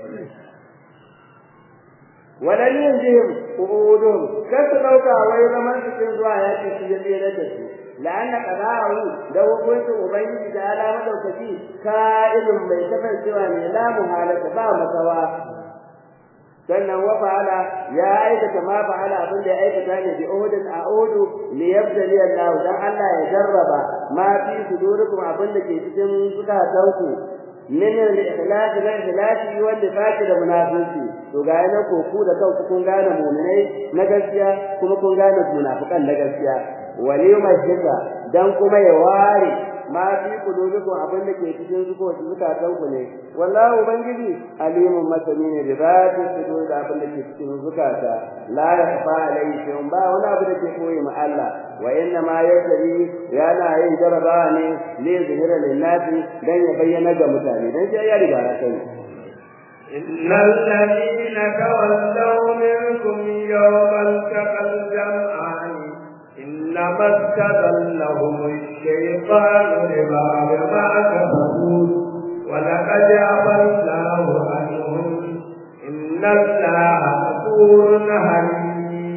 walan yunjihim qu'udun kasu dauka wai zaman cikin zuwa yaki su ya tsere da su la'anna qada'u da hukuncin ubangiji da ala madaukaki ka'idun mai kasancewa ne la muhalata ba masawa sannan wa fa'ala ya aikata ma fa'ala abin da ya aikata ne bi uhudin a uhudu li yabtali Allah dan Allah ya jarraba ma fi sudurikum abin da ke cikin zukatanku min al-ikhlas da ikhlasi wanda faki da munafiki to ga yana ko ku da kanku kun gane mu'minai na gaskiya kuma kun gane munafikan na gaskiya waliyuma shirka dan kuma ya ware ma fi kulubikum abin da ke cikin zukatan ku ne wallahi ubangiji alimun masani ne da zati sudur da abin da ke cikin zukata la yakhfa alayhi shay'un ba wani abu da ke koyi ma Allah wa inna ma yasri yana yin jarabawa ne li zuhira lin nasi dan ya bayyana ga mutane dan sai ya riga ya sani إن الذين تولوا منكم يوم التقى الجمعان إنما استذلهم الشيطان لبعض ما كسبوا ولقد عفى الله عنهم إن الله غفور حليم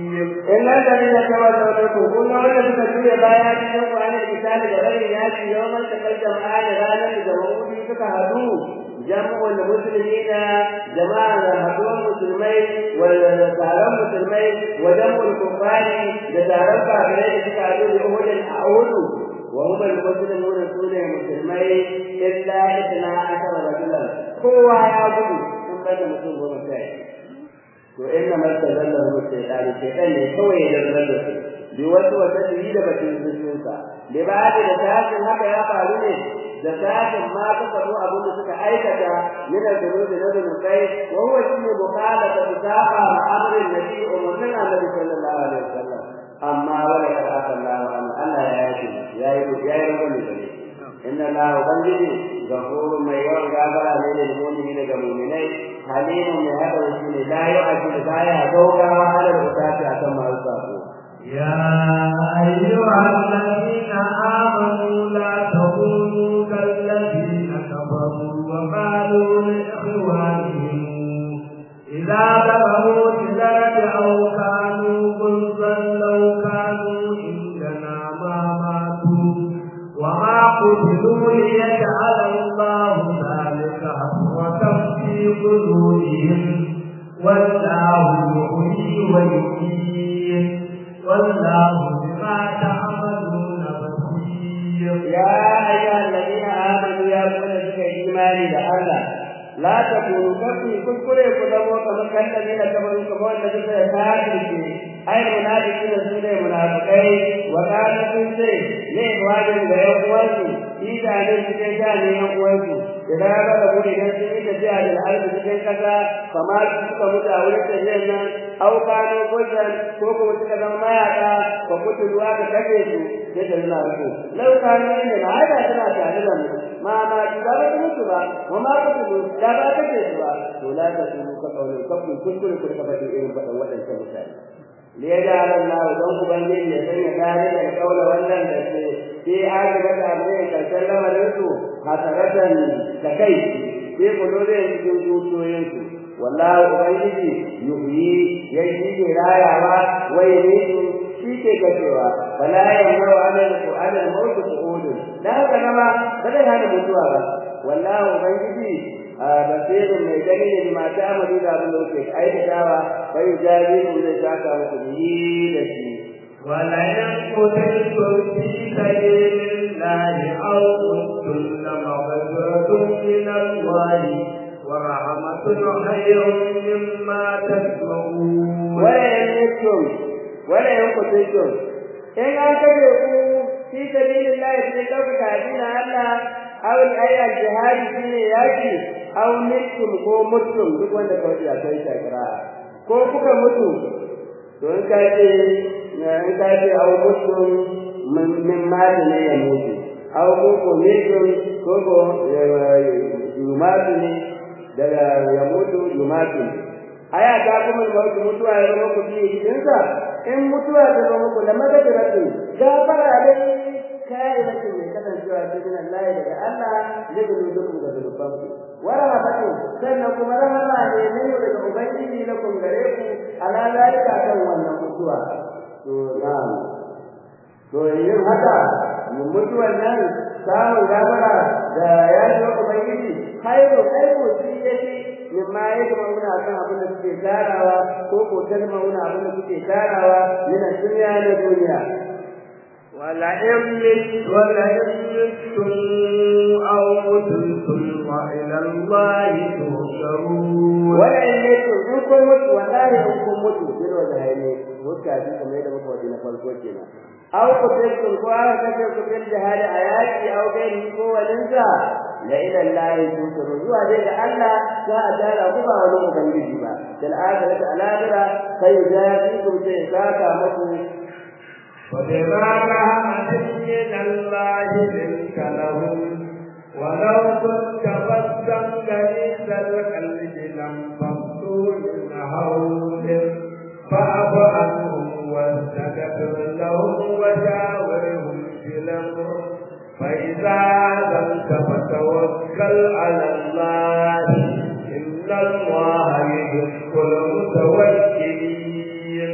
inna alladhina tawallaw minkum kun ga wanda suka juya baya cikin Qur'ani da kitabi da barin yaki yawan takal jama'a da ranar da jama'udi suka hadu jama'ul muslimina jama'a da haduwar musulmai wal taron musulmai wa jama'ul kuffari da taron kafirai da suka hadu da uhudin a uhudu wa hum al-muslimun sune musulmai illa itna ashara rajulan kowa ya gudu sun bada mutum goma sai to inna ma tazallahu shaytan shaytan ne kawai ya zarra su bi wasu wata da batun zuciyarsa da ba da tashin haka ya faru ne da tashin ma ka faru abin da suka aikata min al-dunubi na dunubai wa huwa shine mukhalata bi sa'a amrin nabi umman annabi sallallahu alaihi wasallam amma wala ka Allah Allah ya yi ya yi ya yi wani ne inna la ubangiji gafurun mai yawan gabara ne da mu'mini daga mu'minai halimun mai haɗa shi ne la yu'ajilu baya gaugawa ala rutati akan masu sako يا أيها الذين آمنوا لا تكونوا كالذين كفروا وقالوا لإخوانهم إذا بلغوا الدرج أو كانوا غلظا لو كانوا عندنا ما ماتوا وما قتلوا ليجعل الله ذلك حسرة في قلوبهم والله يحيي ويميت والله بما تعملون بصير يا أيها الذين آمنوا يا من سك إيماني لله لا تكونوا كفي كل كلمة كما كان الذين كفروا كما الذين كفروا أي منافقين سنة منافقين وكانوا في شيء ليه واجب غير shi da ne cikin shani yan uwansu idan ya ga gabo idan sun yi tafiya da al'adu cikin kasa kamar suka mutu a wurin tafiyar nan au kano kusan ko kuma suka zama mayaka ba mutu ruwa ka kashe su sai da nuna wasu lau kano ne na haɗa suna tare da mu ma ma su ba ba mutu ba ma ma kutu da ba kashe su ba to la ta su ka kaune kafin kuskure ku ka faɗi irin faɗin waɗancan mutane ليجعل الله ذنب بنجي يسمي ذلك القول واللم في عاقبة أمرهم كسلم الرسل حسرة ككي في قلوبهم جوجوتهم والله أبنجي يحيي يجيب رايا ويميت shi ke gajewa bala ya mawa alal alal mawt su'ud da haka nama ba zai hana mutuwa ba wallahi ubangiji basirun mai gani ne ma ta amadu da abin da kuke aikatawa bai jazi mun zai saka muku bihi da shi ولئن قتلتم في سبيل الله أو متم لمغفرة من الله ورحمة خير مما تجمعون ولئن متم ولئن قتلتم إن أنكبوا في سبيل الله في كوكب دين الله أو الآية الجهاد في ياكي أو متم كو متم duk wanda kawai ya kai shakira ko kuka mutu to in ka ce in ka ce au mutum min mali ne ya mutu au ko ko mutum ko ko yumatu ne daga ya mutu yumatu aya ta kuma mawutu mutuwa ya zama ku biye cikinsa in mutuwa ta zama ku da magajiratu gafara dai kai da ke mai kasancewa cikin Allah daga Allah zai gudu dukkan ga zulufanku wa rahmatu sannan kuma rahama ne ne daga ubangiji na kun gare ku ala zalika kan wannan mutuwa to na'am to yin haka mun mutuwan nan samun gafara da ya yi ubangiji khairu khairu shi yake mimma yake mauna kan abin da suke tarawa ko ko mauna abin da suke tarawa yana duniya na duniya ولئن مت ولئن متم أو قتلتم وإلى الله تحشرون ولئن متم إن كن مت والله إن كن مت بلو ذهيني مكا في كما يدى مكا ودينا فالكوتينا أو قتلتم كوانا كتلتم في الجهاد آياتي أو غيره قوة لنسا لإلى الله تحشرون زوا ذلك الله ساء تعالى قبا ولو بنجي با كالآخرة الآخرة سيجازيكم سيساكا مكو وبما رحمة من الله لنت لهم ولو كنت فظا غليظ القلب لانفضوا من حولك فاعف عنهم واستغفر لهم وشاورهم في الامر فاذا عزمت فتوكل على الله ان الله يحب المتوكلين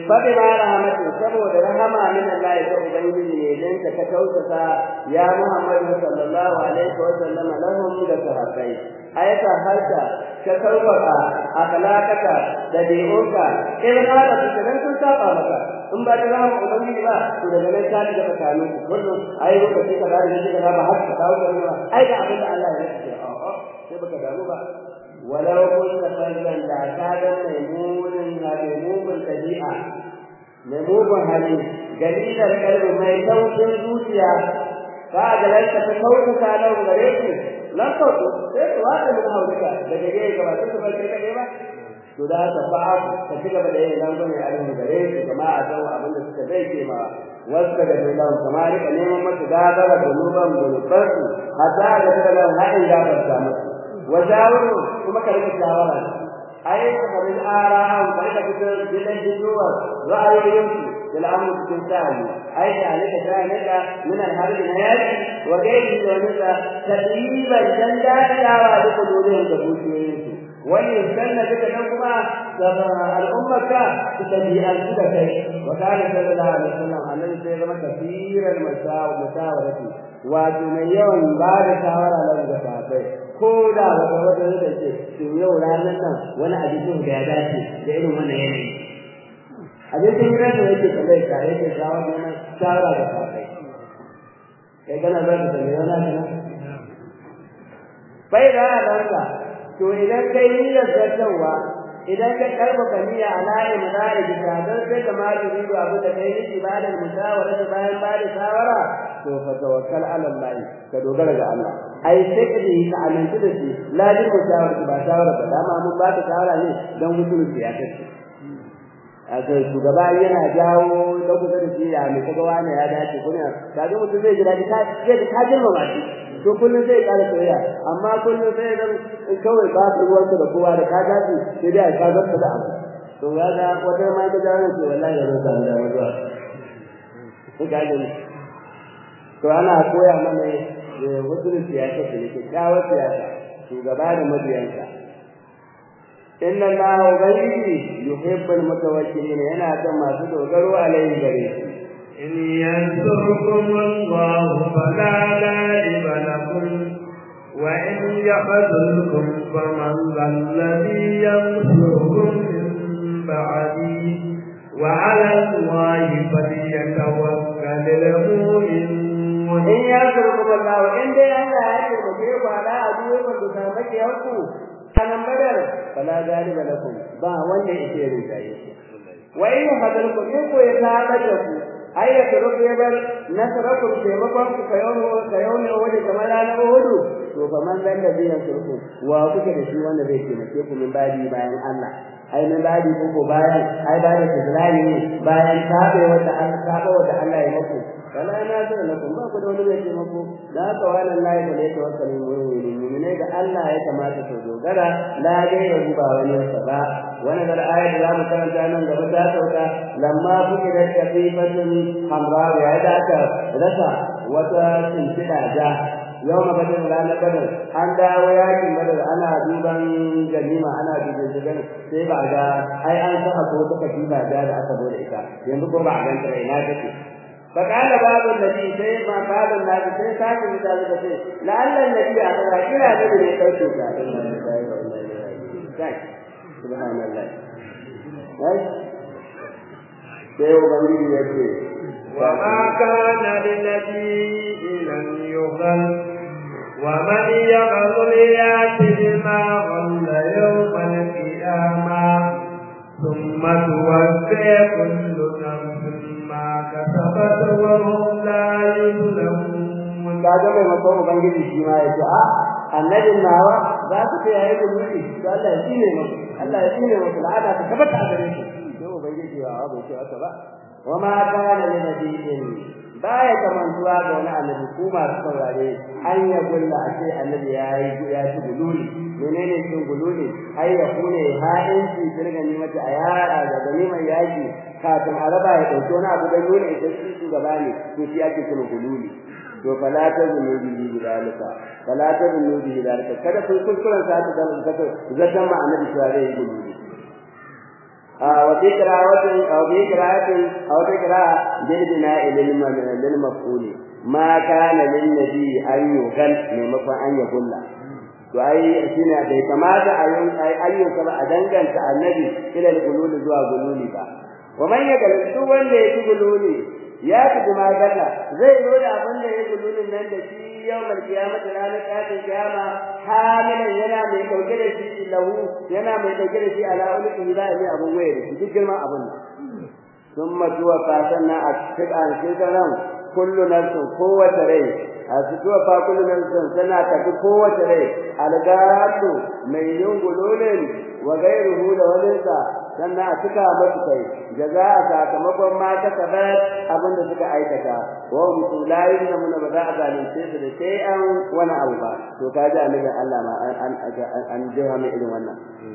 faɗi ma rahmatu saboda rahama min Allah ya ubangiji ne dan ka ka tausasa ya Muhammadu sallallahu alaihi wa sallam lahum da sahabbai ayata harka ka sauƙaƙa akhlaqaka da diyonka in ka da su dan sun saba maka in ba da rahama ubangiji ba to daga nan ka daga tsakanin ku kullum ai lokaci ka da shi ka ba har ka dawo da ruwa ai da abin da Allah ya ce a'a sai baka damu ba ولو كنت فظا لا كان ميمون ميمون الطبيعة ميمون هذه جليل القلب ما يسوي الزوجية قاعد ليس تكون كانوا غريب لم تكن sai wata mun hauka da gare ga ba su ba kai kade ba to da ta fa'a ta cika da yin nan bane a cikin gare su kuma a san abin da suka zai ce ma wasu da Allah kuma rika neman mata gagara da nuban gulubarsu hatta da daga hadin gafarta musu وجاوروا kuma ka rika shawara ai kamar ara'an ka rika fitar gidan jinnuwa ra'ayoyinku da al'amuru cikin sa'ani ai da alika sa'anaka min al-harbi na yaki wa gairi da wani tadriban dan dadawa da kudurin da buciyoyinku wani sanna duka nan kuma da al'ummaka su tabi'an su da kai wa kana sallallahu alaihi wasallam annabi sai zama kafiran masawarati wato mai yawan ba da shawara da sahabbai ko da wata wata da ce to yau ranar nan wani abincin da ya dace da irin wannan yanayi abincin gidan da yake kallai ka yake shawara neman shawara da kafai kai kana za ka sanya wani kana bai da ranka to idan kai niyyar zartarwa idan ka karfafa niyya a layi mazari bisa don sai ka ma yuridu abu da kai nufi ba da musawara da bayan ba da shawara to fa tawakkal ala Allah ka dogara ga Allah ai sai ka yi ka amince da shi ladin musawara ba shawara ba dama mun ba ta shawara ne don mutum ya kace aka shugaba yana jawo da kusa da shi ya mai kaga wani ya dace kuma kaga mutum zai ji dadi ka zai ka girma ba shi to kullum zai ƙara soyayya amma kullum sai dan kawai ba ka ruwanka da kowa da ka dace sai dai ka zanta da abu to kaga wata ma ta jawo ce wallahi ya roƙa da mutuwa ko ga to ana koya mana wasu siyasa da yake kyawar siyasa shugaba da mabiyansa inna allaha ubangiji yuhibbul mutawakkilin yana son masu dogaro alaihi gare shi in yansurkum allahu fala ghaliba lakum wa in yakhzulkum faman alladhi yansurukum min ba'di wa 'ala allahi falyatawakkalul mu'minun in yansurkum allahu in dai Allah ya taimake ku ala aduwwan da sabake yanku kanan badar fala galiba lakum ba wanda yake rinjaye wa in hadarukum in ko ya taɓa da ku ai da rubu ya bar nasarakum taimakon ku kayono kayono waje kamar na hudu to fa man dan da biyan surku wa kuke da shi wanda zai taimake ku min badi bayan Allah ai min badi ko ko bayan ai bayan tizlani ne bayan tabe wanda an tabe wanda Allah ya muku wala na zara lakum ba ku da wani mai taimako da haka wala Allah ya da tawakkali mu'minin ne da Allah ya kamata su dogara la dai ya ba wani sa ba wani da ayat da mu karanta nan gaba ta sauka lamma kuke da kafifatun hamra ya da aka rasa wata tsintsida da yau ma badar ranar badar an dawo yakin badar ana duban ganima ana duban shigan sai ba ga ai an saka ko ta katifa da da aka zo da ita yanzu ko ba a ganta ina take فقال بعض النبي سيد ما قال النبي سيد ساكن مثال كثير لعل النبي أخذ كلا نبي يقول سبحان الله sai ubangiji ya ce wa ma kana lin nabiyyi an yughal wa man yaghfir yati bima ghalla yawm al-qiyamah thumma tuwaffa kullu nafsin ma kasabat wa hum la yuzlamun kaga mai mako ubangiji shi ma ya ce a annabin nawa za ku ce yayi gumuri to Allah ya tsine maka Allah ya tsine maka la'ada ta tabbata a gare shi sai ubangiji ya bai ce haka ba wa ma kana li nabiyyin baya kamantuwa ga wani annabi ko masu saurare an ya gulla a ce annabi ya yi ya ci gululi menene cin gululi ai ya kune ha'inci kirga ni mata a yara da gani mai yaki kafin a raba ya dauki wani abu da nuna ita shi shugaba ne to shi ake cin gululi to fala ta zunubi bi dalika fala ta zunubi bi dalika kada ku kuskuren sa ta zama zata zata ma annabi cewa zai yi gululi وفي قراءة أو في قراءة أو في قراءة بالبناء للمفعول ما كان للنبي أن يغل ممكن أن يقول to ai shine bai kamata a yin ayyuka ba a danganta annabi ila gululi zuwa gululi ba wa man yagal duk wanda ya ci gululi ya ci kuma galla zai zo da abin da ya gululin nan da shi yawmal qiyamah ranar kafin kiyama hamilan yana mai dauke da shi lahu yana mai dauke da shi ala ulki da ne abun waye da shi duk girman abun thumma tuwa fatanna a cikin shekaran kullu nafsin kowace rai a fito fa kullu nafsin tana tafi kowace rai algatu mai yin gululin wa gairuhu da walinsa sannan a cika masu kai jaza a sakamakon ma ta kabar abin da suka aikata wa mutum layin da muna ba za a zalunce su da sai an wani abu ba to ka ji annabin Allah ma an an jiha mai irin wannan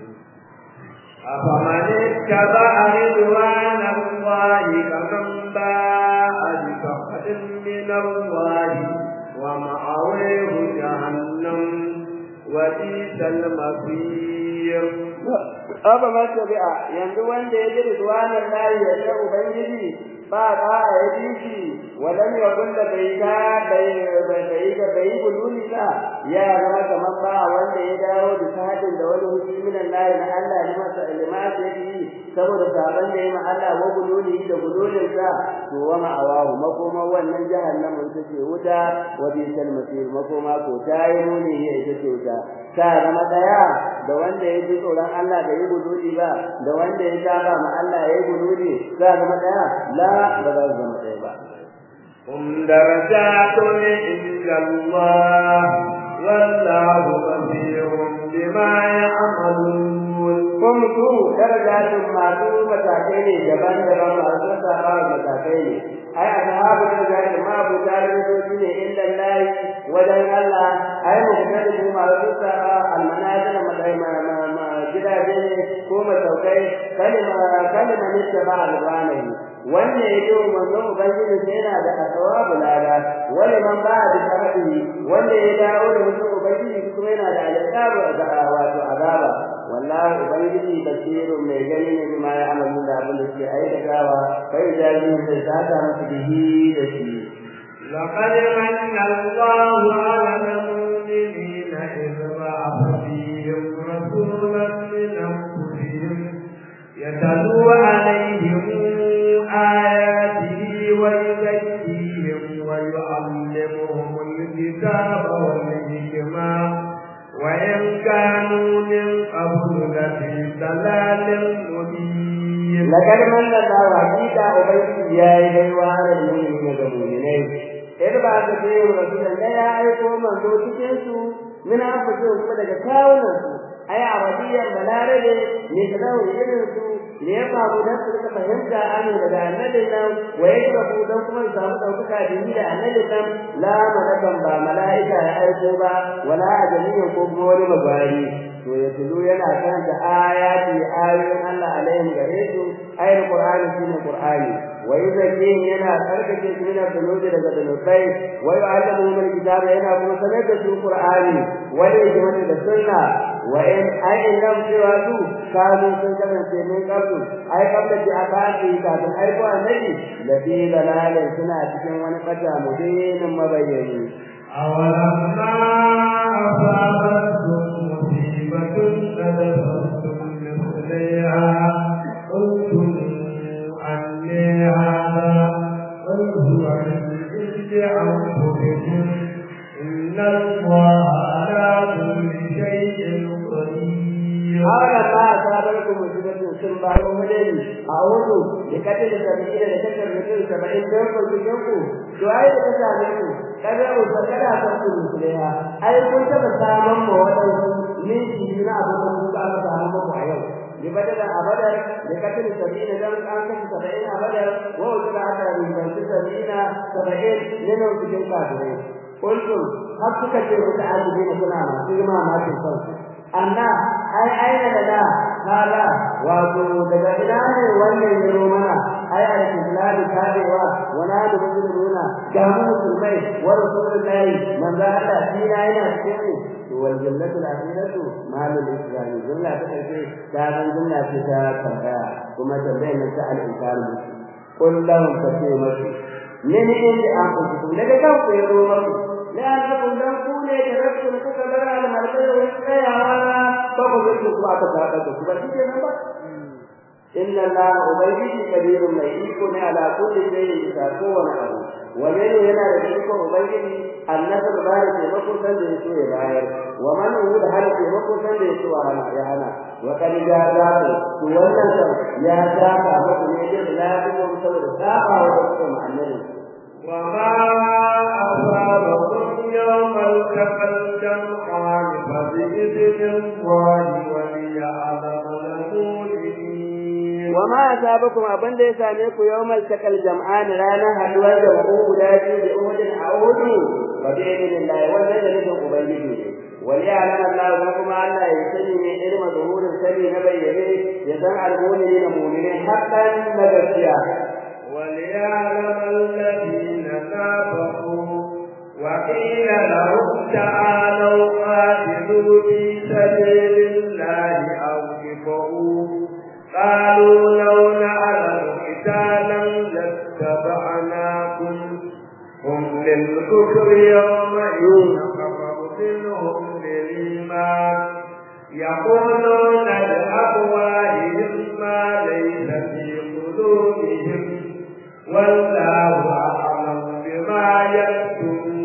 أفمن اتبع رضوان الله كمن باء بسخط من الله ومأويه جهنم وبئس المصير Aba ma tabi'a yanzu wanda ya ji ridwanan lahi ya ce ubangiji ba ba ya ji shi walam yakun da bai ka bai bai ga bai guluni ka ya zama kamar ba wanda ya dawo da sadin da wani hukumi minan lahi na Allah ne masa ilimati yi saboda saban da yi ma Allah wa guluni da gulunin sa to wa ma awahu makoma wannan jahannama ita ce wuta wa bi sal masir makoma ko tayi muni ne ita ce wuta ta zama daya da wanda ya ji tsoron Allah da yi gududi ba da wanda ya saba ma Allah ya yi gududi za zama daya la ba za su zama daya ba هم درجات عند الله والله بصير بما يعملون kun su darajatun masu matakai ne daban-daban masu saba matakai ne ai ashabu darajatun ma abu darajoji ne inda lahi wajen Allah ai muhtadibu masu saba almanazil gidaje ne ko masaukai kalima kalima ne ta ba alwanahi wanda ya yi manzo ubangiji sai yana da asawabu lada wani man ba da sharaɗi wanda ya dawo da mutum ubangiji kuma yana da alƙabu wato azaba wallahi ubangiji basirun mai gani ne bima ya amalu da abin da suke aikatawa kai jaji da sata musu bihi da shi لقد من الله على المؤمنين إذ بعث فيهم رسولا من أنفسهم يتلو عليهم آياته ويزكيهم ويعلمهم الكتاب والحكمة وإن كانوا من قبل لفي ضلال مبين لقد من الله حقيقة أبيت يا إلهي على المؤمنين والمؤمنين إذ بعث فيهم رسولا لا يعرفوا من دوتكنسوا من أنفسهم فلك كاونسوا أي عربية بلاربة مثله إذنسوا ليفهموا نفس فهمت أن لدى النبي ويشرفوا دوكما يساموا دوكما به النبي لا ملكا با ملائكة يعرفوا با ولا أجميع قبول مباري to ya tulu yana karanta ayati ayoyin Allah alaihim gare su ayar Qur'ani shine Qur'ani wa yuzakkihim yana tsarkake su min dhunubi daga dhunubai wa yu'allimuhum al-kitaba yana kuma sanar da su Qur'ani wa yajma'u da sunna wa in ayin lam cewa su kanu sun kasance min kabdu ai kabda ji akati kafin aiko annabi lafi dalalin suna cikin wani fata mubinin mabayyani أولما أصابتكم مصيبة قد أصبتم مثليها قلتم أني هذا قل هو من عند أنفسكم إن الله على كل شيء قدير haka ba ta bar ku musibatin sun ba ku madani a wudu da kace da sabbi da kace mutum 70 don ku cikin ku to ai da ta same ku kaga ku kada ka ku musulma ai kun taba saman mu wadansu ne shi na abu da ku aka samu ku a yau bi badala abadar da kace da sabbi da dan an kace 70 abadar wa wuda aka rubuta 70 70 ne ne cikin kafirai kuntum har suka ce ku ta'addi ne kuna masu girma ma cikin kanku amma ai aina da da hala wato daga ina ne wannan ya zo mana ai al-islam tabewa wa na da musulmuna ga mu musulmai wa rasulullahi manzo Allah shi na yana cikin to wal jannatu al-akhiratu malul islam jumla ta kace ta ban jumla ce ta tambaya kuma tambayar nan ta al-inkar qul lahum fatimatu ne ne ne an ku daga kan ku yaro maku la annakum dan ku ne da rabbun kuka bar al-marbai wa tsayawa ba ku zuku ku aka saka ku ba shi ne ba inna allaha ubayyi kabirun mai iko ne ala kulli shay'in bisa kowane abu wa mene yana da iko ubayyi annabi ba da taimako san da yaso ya bayar wa man hu da hal taimako san da yaso hana ya hana wa kad ja za ku to wannan kan ya ta ka muku ne da lafiya saboda saba wa kuma annabi وما أصابكم يوم التقى الجمعان فبإذن الله وليعلم المؤمنين وما أصابكم أبن ليس عليكم يوم التقى الجمعان رانا حدوى جمعوا بلادي بأهد أعود وبإذن الله والذي لكم أبيته وليعلم الله لكم أن يسلم علم ظهور السبي نبيه يسمع المؤمنين مؤمنين حقا نبسيا وليعلم الذين نافقوا وقيل لهم تعالوا قاتلوا في سبيل الله أو كفروا قالوا لو نعلم قتالا لاتبعناكم هم للكفر يومئذ كفروا منهم للإيمان يقولون بأفواههم ما ليس في قلوبهم والله أعلم بما يكتمون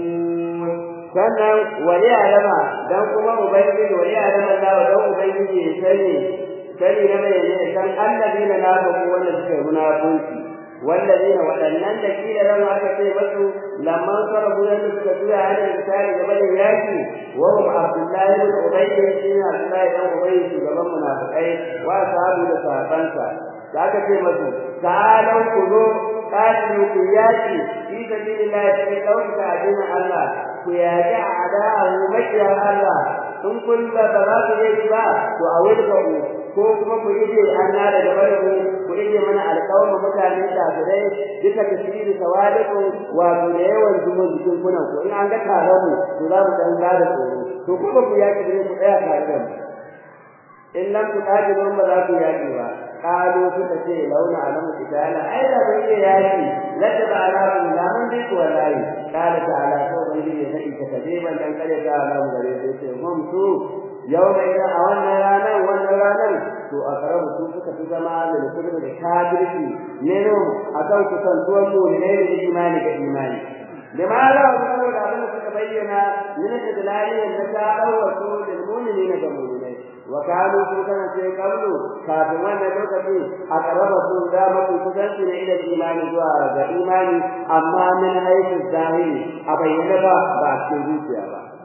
sannan wani alama dan kuma ubangiji wani alama Allah dan ubangiji ya sani sani na mai ne san annabina na ba ku wanda suka yi munafunci wallazina wadannan da kila ran aka ce masu lamman sarabu da suka tuya hada misali game da yaki wa hum abdullahi ibn ubay shi ne abdullahi dan ubay shugaban munafikai wa sahabu da sahabansa da aka ce masu ta'alau ku zo qatilu ku yaki fi sabilillah fi dauka addinin Allah ku yaƙi a ada'ahu makiyar Allah in kun ba ba za ku yi ba to a wurga ku ko kuma ku ije an na daga barku ku ije mana alƙawarin mutane kafirai duka tasiri tawaliku wato da yawan zumun jikin kunan ku in an ga taron mu to za mu dan gada tsoro to kuma ku yaƙi ne ku tsaya tare da mu in lam tuqatilu ba za ku yaƙi ba qalu suka ce launa alamu kitala ai da bai yi yaƙi lada ba alamu la man bi wallahi qala ta'ala ko bai yi sai ka tabe ban dan kare ga alamu gare sai ce hum su yau mai da a wannan ranar wannan ranar to a karabu su suka fi zama da kudin da kafirci ne no akan kusantuwar mu ne da imani ga imani لماذا أقول أبنى تتبين من استدلالهم نتاء وصول المؤمنين كمؤمنين وكانوا سلطان في قبل كافرون لوكتي أقرب سلطان في كتنسين إلى الإيمان جوارا الإيمان أما من حيث الظاهر أبين لك بعد سلوكيا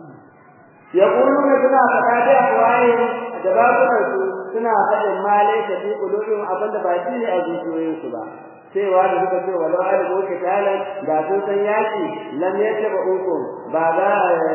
يقولون سنا فتاة أفواههم جبابنا suna faɗin ma laisa fi qulubihim abinda ba shi ne a zuciyoyinsu ba cewa da suka ce walau alimu kitalan da sun san yaki lam yataba ukum ba za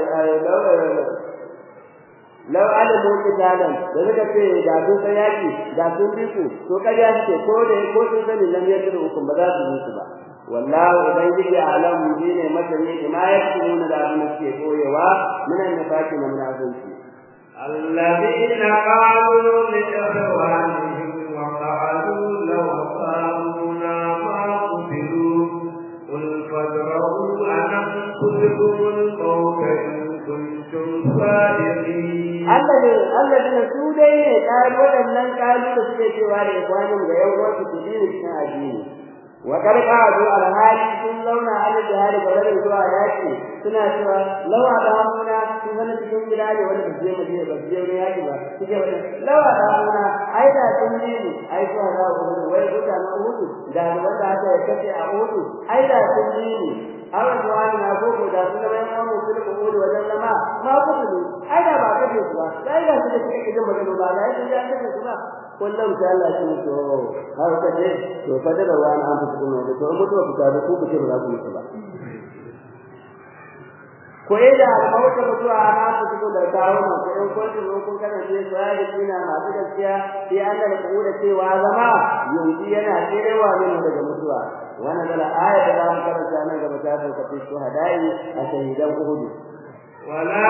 lau alimu kitalan da suka ce da sun san yaki da sun bi ku to kariya suke ko da ko sun sani lam yataba ukum ba za su bi su ba wallahu ubangiji alam ne masani ma yaktumuna da abin da suke koyewa minan nifaqi na munafiqi الذين قالوا لإخوانهم وقعدوا لو أصابونا ما قتلوا قل فادرؤوا أن أنفسكم الموت إن كنتم صادقين الذين su dai ne kai waɗannan kalu da suke cewa da ikwanin ga yan wasu su bi cikin addini wa karka zo alhali sun zauna ala jihar ga wani zuwa yaki suna cewa lawa da hamuna sun zama cikin gida ne wanda ba je madina ba je wani yaki ba suke wani lawa da hamuna ai da sun ji ne ai ko da wani wai guda na hudu da wanda aka ya kace a hudu ai da sun ji ne awa zuwa na koko da sun zama yan wani su da hudu wajen zama ma kudu ai da ba kace su ba sai da su da kike gidan magana ba da ai ya kace su ba kullum sai Allah shi to har ka ce to fa da wani an fito ne to mutuwa ku ta ku ku ce ba za ku yi ba ko da almauta mutuwa ana ku tuko da kawo na ko in kun tuko kun kana ce sai kina masu gaskiya sai an da ku da cewa zama yanzu yana tsirewa ne daga mutuwa wannan dala aya da zamu karanta nan gaba ta sauka fi shuhadai a shahidan uhud ولا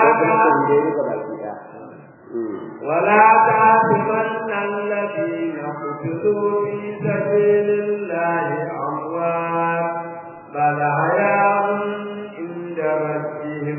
ta ولا تعتمن الذين قتلوا في سبيل الله أموات بل حياء عند ربهم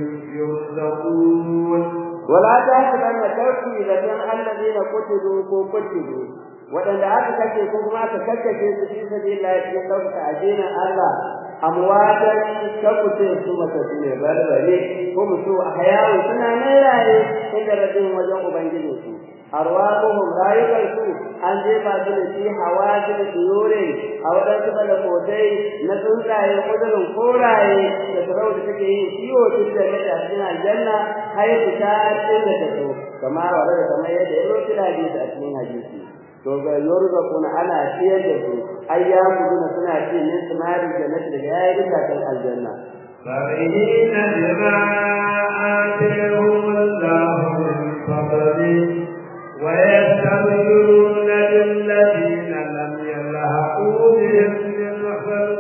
يرزقون ولا تحسبن كوكي لمن الذين قتلوا قتلوا waɗanda aka kashe ko kuma aka kakkashe su fi sabilillah cikin ɗaukaka addinin Allah amwatan kakuce su matattu ne barbare ko mutu a hayawu suna nan raye inda rabin wajen ubangijin su arwahuhum rayukan su an jefa su da shi hawaji da tsiyore a waɗansu balakotai na tsuntsaye kudurin koraye da sarau da take yin ciwo tun da mata cikin aljanna har fita cikin da ta so kamar wa da kamar yadda ya zo kira a cikin hadisi to ga yurzaquna ana ciyar da su ayyamuna suna ci min samari jannati da yayi kan aljanna فرحين بما آتيهم الله من فضله ويستبشرون بالذين لم يلحقوا بهم من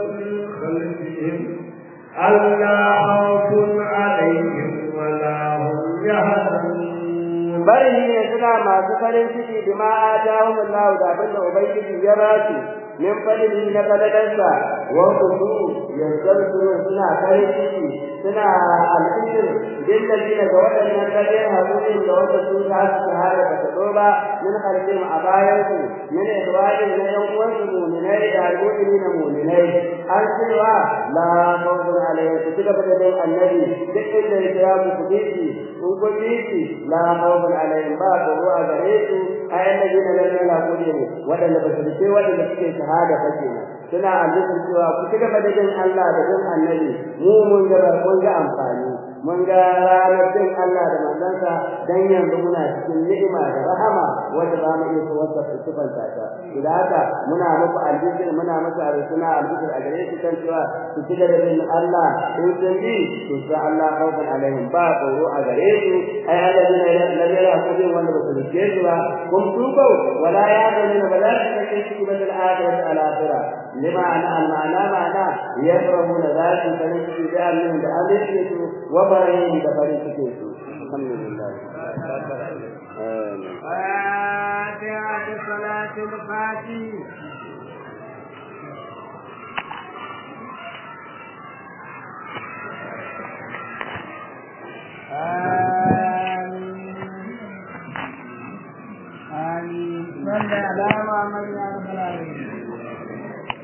خلفهم ألا خوف عليهم ولا هم يحزنون bari ne suna masu farin ciki bima atahum Allah da abinda ubangiji ya ba su min fadli na fadalansa wa kudu yanzu suna farin ciki suna alfishir din da dina ga waɗannan kadai hakurin da wata su ta su shahara da kado ba min halin a bayan su min idwajin na yan uwan su mu'minai da almu'mini na mu'minai an cewa la khawfun alayhim su cika da annabi duk inda ya kira mu ku bishi in ku bishi la khawfun alayhim ba ko ruwa gare su ayan da dina nan la kudi ne wadanda ba su ce wadanda suke shahada fa kenan suna alƙawarin cewa ku cika da jin Allah da jin annabi mu mun ga mun ga amfani mun ga ranar jin Allah da manzansa dan yanzu muna cikin ni'ima da rahama wanda za mu iya wata sifanta ta idan haka muna muku alƙawarin muna masa suna alƙawarin a gare su kan cewa ku cika da jin Allah in sun bi to sai Allah khawfun alaihim ba tsoro a gare su ai alladina lam yaqulu wanda ba su rike su ba kun tuko wala ya gani ba za su kake ciki ba da al'akhirah al-akhirah لمعنى المعنى معنى يفرحون ذات فريق بأمن بأمن وبرهين بفريق الحمد لله فاتحة صلاة الفاتحة آمين آمين صلى على محمد يا رب العالمين